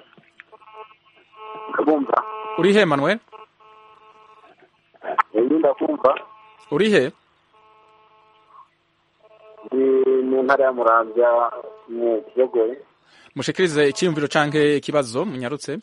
ndabumva urihe emmanuel uyu ndakumva urihe ni mu ntara ya muramvya mu kiyogoye mushikirize icyiyumviro canke ikibazo munyarutse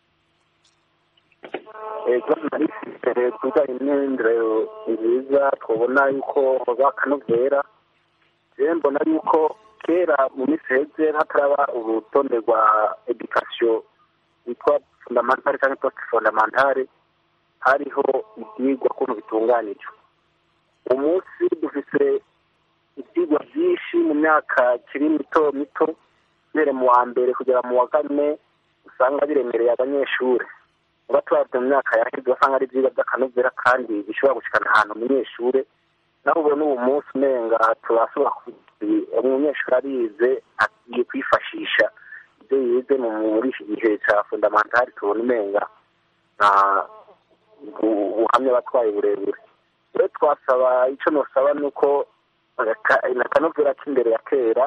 ikibazo nari mfite kubijyanye n'indero nziza twabona yuko bakanovera rero mbona yuko kera mu minsi heze hataraba urutonde rwa edikasiyo yitwa fundamentale cyangwa post fundamentale hariho ibyigwa ukuntu bitunganijwe uyu munsi dufite ibyigwa byinshi mu myaka kiri mito mito mbere mu wa mbere kugera mu wa kane usanga biremereye abanyeshuri uba tuhabwa mu myaka yaheze usanga ari ibyigwa by'akanovera kandi bishobora gushikana ahantu umunyeshuri naho ubona ubu munsi umenga turashobora kuvuga umunyeshuri arize agiye kwifashisha ibyo yize mu muri iki gihe cya fundamentali tubona umenga nta buhamya batwaye burebure rero twasaba icyo nusaba ni uko akanovera k'imbere ya kera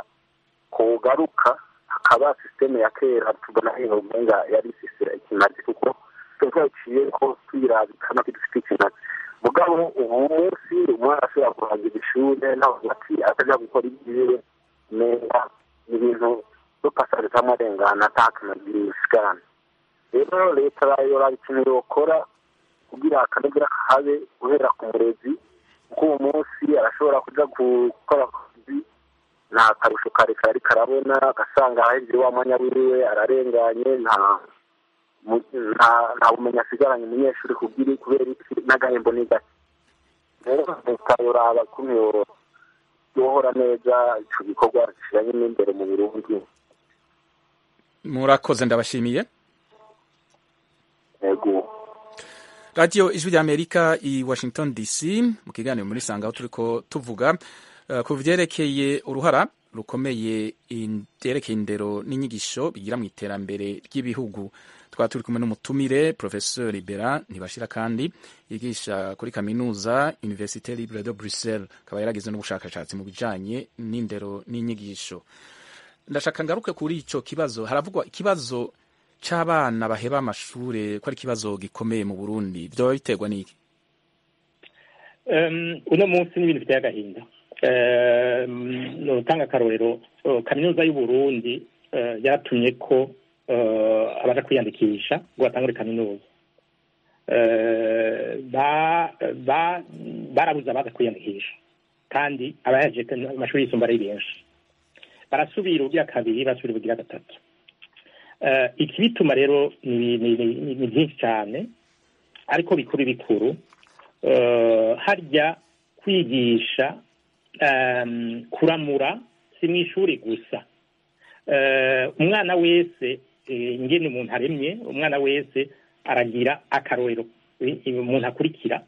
kugaruka hakaba sisiteme ya kera tubona hino umenga yari ikimazi kuko tuba twaciye ko tuyirabika no kidufite ikintu mugabo ubu munsi umwana ashobora kurangira ishure nawe ati atajya gukora ibyiwe neza ni ibintu byo pasage cyangwa arengana atakanagire isigarana rero leta yora ikintu yokora kugira akanagira kahabe guhera ku murezi kuko uwo munsi arashobora kuja gukora akazi nta karusho kare kari karabona agasanga ahejuru wa mwanya wiwe ararenganye nta nta bumenyi asigaranye umunyeshuri kubwira kubera iki n'agahembo ni gake rero leta yoraba kumwe yohora neza ico gikorwa kijanye n'imbere mu burundi murakoze ndabashimiye yego radiyo ijwi ry'amerika i washington dc mu kiganiro muri sanga aho turiko tuvuga uh, ku vyerekeye uruhara rukomeye vyerekeye indero n'inyigisho bigira mu iterambere ry'ibihugu twaba turi kumwe n'umutumire professeur libera ntibashira kandi yigisha kuri kaminuza université libre de bruxelles akaba yaragize n'ubushakashatsi mu bijanye n'indero n'inyigisho ndashaka ngaruke kuri ico kibazo haravugwa ikibazo c'abana baheba amashure ko ari ikibazo gikomeye mu burundi vyoba biterwa n'iki um, uno munsi n'ibintu biteye agahinda um, notanga akarorero uh, kaminuza y'uburundi uh, yaratumye ko uh, abaja kwiyandikisha ngo batangure kaminuza uh, ba, ba, barabuze abaza kwiyandikisha kandi abaheje amashuri yisumba ari benshi barasubira ubugira kabiri basubira ubugira gatatu ikibituma rero ni byinshi cyane ariko bikuru bikuru harya kwigisha kuramura si mu ishuri gusa umwana wese ingene umuntu aremye umwana wese aragira akarorero umuntu akurikira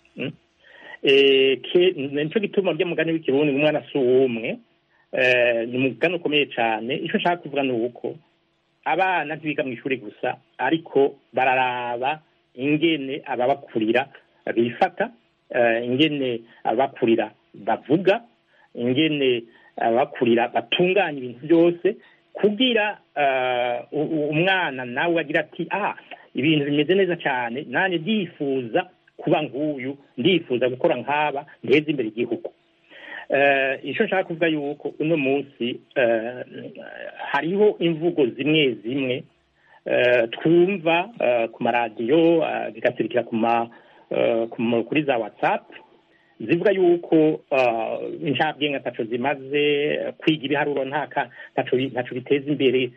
nicyo gituma rya mugani w'ikirundi umwana si uw'umwe ni umugani ukomeye cyane icyo nshaka kuvuga ni uko abana ntibiga mu ishuri gusa ariko bararaba ingene ababakurira bifata ingene ababakurira bavuga ingene ababakurira batunganya ibintu byose kugira umwana nawe agira ati ah ibintu bimeze neza cyane nanjye ndifuza kuba nk'uyu ndifuza gukora nk'aba nteze imbere igihugu icyo nshaka kuvuga yuko uno munsi hariho imvugo zimwe zimwe twumva ku maradiyo zigasirikira kuri za watsapu zivuga yuko inshabwenge ataco zimaze kwiga ibiharuro ntaco biteza imbere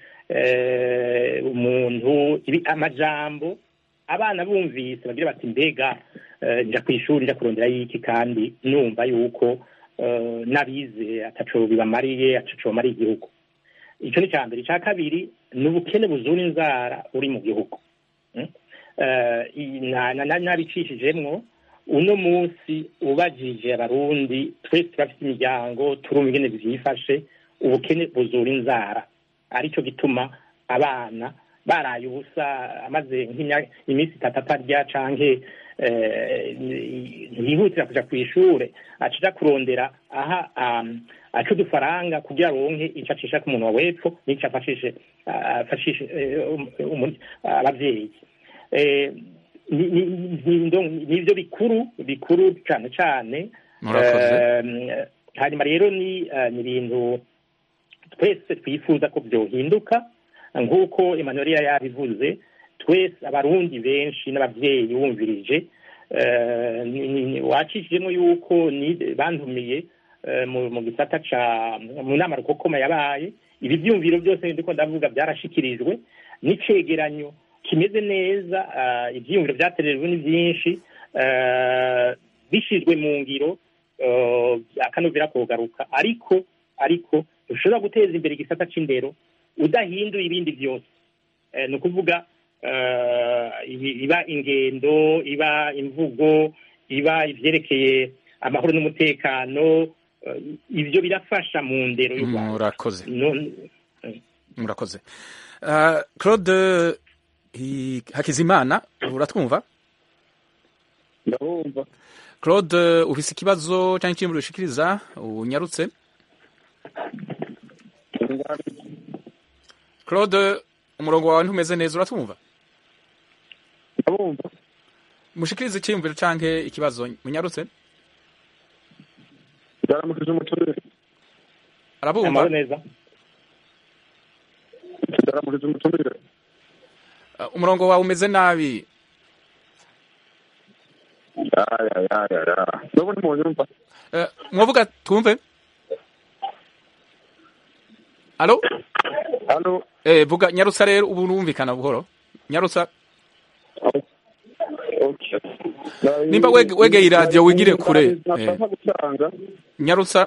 umuntu amajambo abana bumvise bagira bati mbega nja ku ishuri nja kurondera y'iki kandi numva yuko n'abize ataco bibamariye ataco bamariye igihugu icyo ni icya mbere icya kabiri ni ubukene buzura inzara uri mu gihugu nabicishijemwo uno munsi ubajije abarundi twese turafite imiryango turumva ingene byifashe ubukene buzura inzara aricyo gituma abana baraye ubusa amaze iminsi itatu atarya canke ntiyihutira kuja ku ishure acija kurondera aha aca udufaranga kugira aronke ico acisha ku muntu wa wepfo n'ico afashishe afashishe abavyeyi nivyo bikuru bikuru cane cane hanyuma rero ni ibintu twese twifuza ko vyohinduka nk'uko Emmanuel yabivuze twese abarundi benshi n'abavyeyi bumvirije wacishijemo yuko bantumiye mu gisata ca mu nama rukokoma yabaye ibi vyumviro byose ndiko ndavuga byarashikirijwe n'icegeranyo kimeze neza ivyiyumviro vyaterejwe ni vyinshi bishizwe mu ngiro akanovera kugaruka ariko ariko ushobora guteza imbere igisata c'indero udahinduye ibindi byose ni ukuvuga iba ingendo iba imvugo iba ivyerekeye amahoro n'umutekano ibyo birafasha mu ndero y'u Rwanda murakoze murakoze claude hakizimana uratwumva ndabumva claude ufise ikibazo cyangwa ikindi ushikiriza unyarutse claude umurongo wawe ntumeze neza uratwumva ndabumva mushikirize icyiyumviro canke ikibazo munyarutse ndaramukije umutumire arabumva amahoro neza ndaramukije umutumire Uh, umurongo wawe umeze nabi ya ya ya ya ya nubwo ntimunyumva Uh, mwavuga twumve alo hano eh vuga nyarutsa rero ubu numvikana buhoro nyarutsa Nimba wege- wegeye iradiyo wigire kure. Eh. nashaka gutanga nyarutsa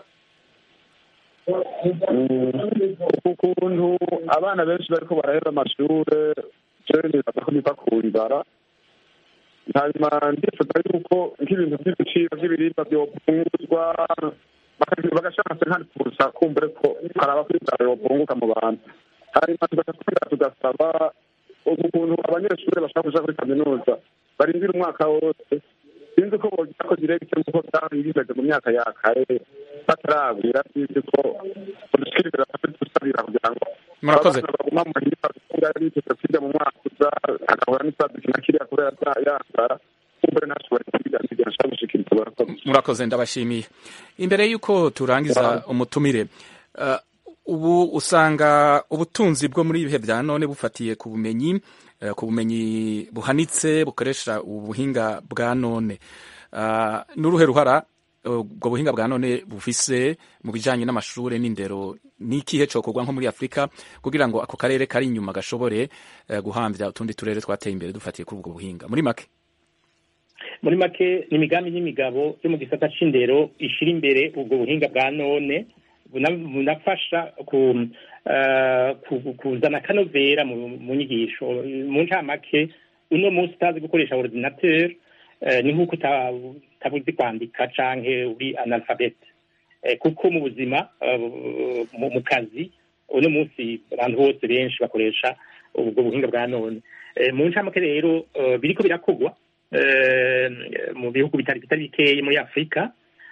ukuntu abana benshi bariko barahera amashure jewe nibaza ko biva ku nzara hanyuma ndifuza yuko nk'ibintu by'ibiciro by'ibiribwa byopunguzwa bakagira bagashatse nkari kurusa kumbure ko haraba ko inzara yopunguka mu bantu hanyuma tugaca tugasaba ukuntu abanyeshuri bashaka kuja kuri kaminuza barindira umwaka wose sinzi ko bogira ko diregite nk'uko byari bimeze mu myaka ya kare bataragwira sinzi ko udushikirira dusabira kugira ngo Murakoze. abana baguma mu mahirwe bakunga biteze kwiga mu mwaka uza agahura n'ikibazo kina kiriya kubera za- yanzara kumbure ntashobore kwiga nsigaye nshaka gushikiriza barakoze murakoze ndabashimiye imbere y'uko turangiza umutumire uh, ubu usanga ubutunzi bwo muri ibihe bya none bufatiye ku bumenyi uh, ku bumenyi buhanitse bukoresha ubuhinga bwa none uh, n'uruhe ruhara uh, ubwo buhinga bwa none bufise mu bijanye n'amashure n'indero n'ikihe cokorwa nko muri afurika kugira ngo ako karere kari inyuma gashobore uh, guhamvya utundi turere twateye imbere dufatiye kuri ubwo buhinga muri make muri make ni imigambi n'imigabo yo mu gisata c'indero ishira imbere ubwo buhinga bwa none buna- bunafasha ku eh, ku- kuzana akanovera mu mu nyigisho mu ncamake uno munsi utazi gukoresha ordinateur eh, ni nk'uko uta- utabuzi kwandika canke uri analphabete Eh, kuko mu buzima eh, mu mu kazi uno munsi abantu bose benshi bakoresha ubwo buhinga bwa none Eh, mu ncamake rero eh, biriko birakogwa eh, mu bihugu bitari bitari bikeyi muri afurika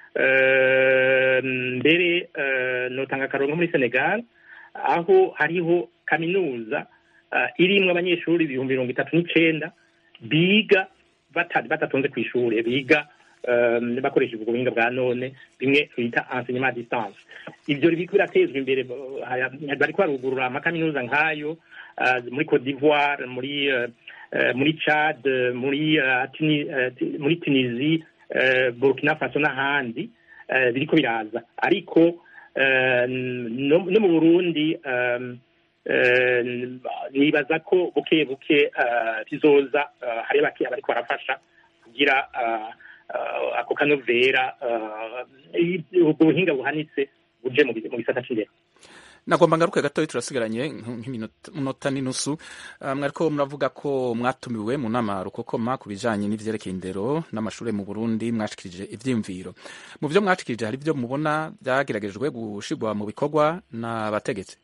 Eh, mbere eh, notanga akarongo muri senegal aho hariho kaminuza eh, irimwo abanyeshuri ibihumbi mirongo itatu n'icenda biga bata- batatonze ku ishure biga eh, bakoresheje ubwo buhinga bwa none bimwe bita enseignement à distance ivyo biriko biratezwa imbere eh, haya- bariko barugurura amakaminuza nk'ayo eh, muri Cote d'Ivoire muri eh, eh, muri Chad eh, muri eh, Tuni- eh, Ti- muri Tunisie eh, Burkina Faso n'ahandi eh, biriko biraza ariko eh, no no mu Burundi eh, eh, nibaza ko buke buke eh, bizoza eh, hari bake bariko barafasha kugira eh, eh, ako kanovera eh, ubwo buhinga buhanitse buje mu bi- mu gisata c'indero nagomba ngaruke gatoya turasigaranye nk'iminota n'inusu Ah, mwariko muravuga ko mwatumiwe mu nama rukokoma ku bijanye n'ivyerekeye indero n'amashure mu burundi mwashikirije ivyiyumviro mu vyo mwashikirije hari ivyo mubona vyageragejwe gushirwa mu bikorwa n'abategetsi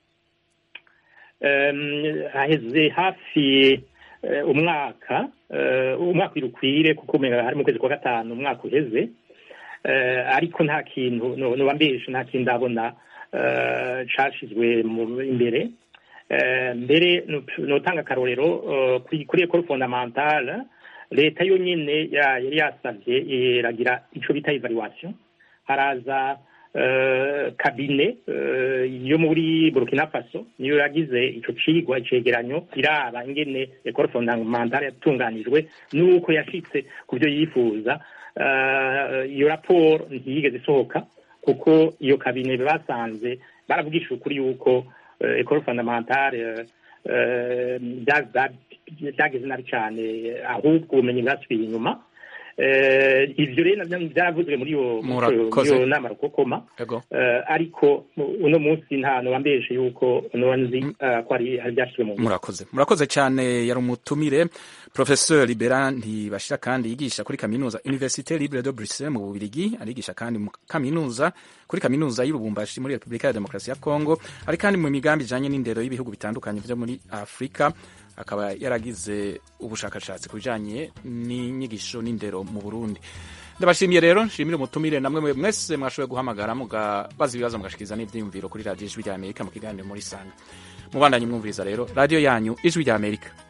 Em, haheze hafi eh, umwaka eh, umwaka urukwire kuko umenga hari mu kwezi kwa gatanu umwaka uheze Eh, ariko nta kintu no- noba mbeshe nta kintu ndabona eh, cashizwe mu- imbere Eh, mbere no- notanga akarorero eh, kuri kuri ekole fondamentale leta yo nyene ya- yari yasavye iragira ico bita evaluation haraza eh, kabine eh, yo muri burkina faso niyo yagize ico cigwa icegeranyo iraba ingene ekole fondamentale yatunganijwe n'uko yashitse ku byo yifuza Eh, iyo raporo ntiyigeze isohoka kuko iyo kabine basanze baravugisha ukuri yuko eh, ekole fondamentale eh, eh, bya- bya- byageze nabi cyane ahubwo ubumenyi bwasubiye inyuma Eh, ivyo rero navyo vyaravuzwe muri iyo muri Murakoze. iyo nama rukokoma ego Eh, ariko mu- uno munsi nta nobambeshe yuko noba nzi eh, ko ari ari byashyizwe mu murakoze murakoze cyane yari umutumire professeur libera ntibashira kandi yigisha kuri kaminuza université libre de bruxelles mu bubirigi arigisha kandi mu kaminuza kuri kaminuza y'urubumbashi muri repubulika ya demokarasi ya congo ari kandi mu migambi ijanye n'indero y'ibihugu bitandukanye vyo muri afurika akaba yaragize ubushakashatsi ku bijanye n'inyigisho n'indero mu burundi ndabashimiye rero nshimire umutumire namwe mwe mwese mwashoboye guhamagara mugabaza ibibazo mugashikiriza n'ivyiyumviro kuri radiyo ijwi rya amerika mu kiganiro muri sanga mubandanye mwumviriza rero radiyo yanyu ijwi rya amerika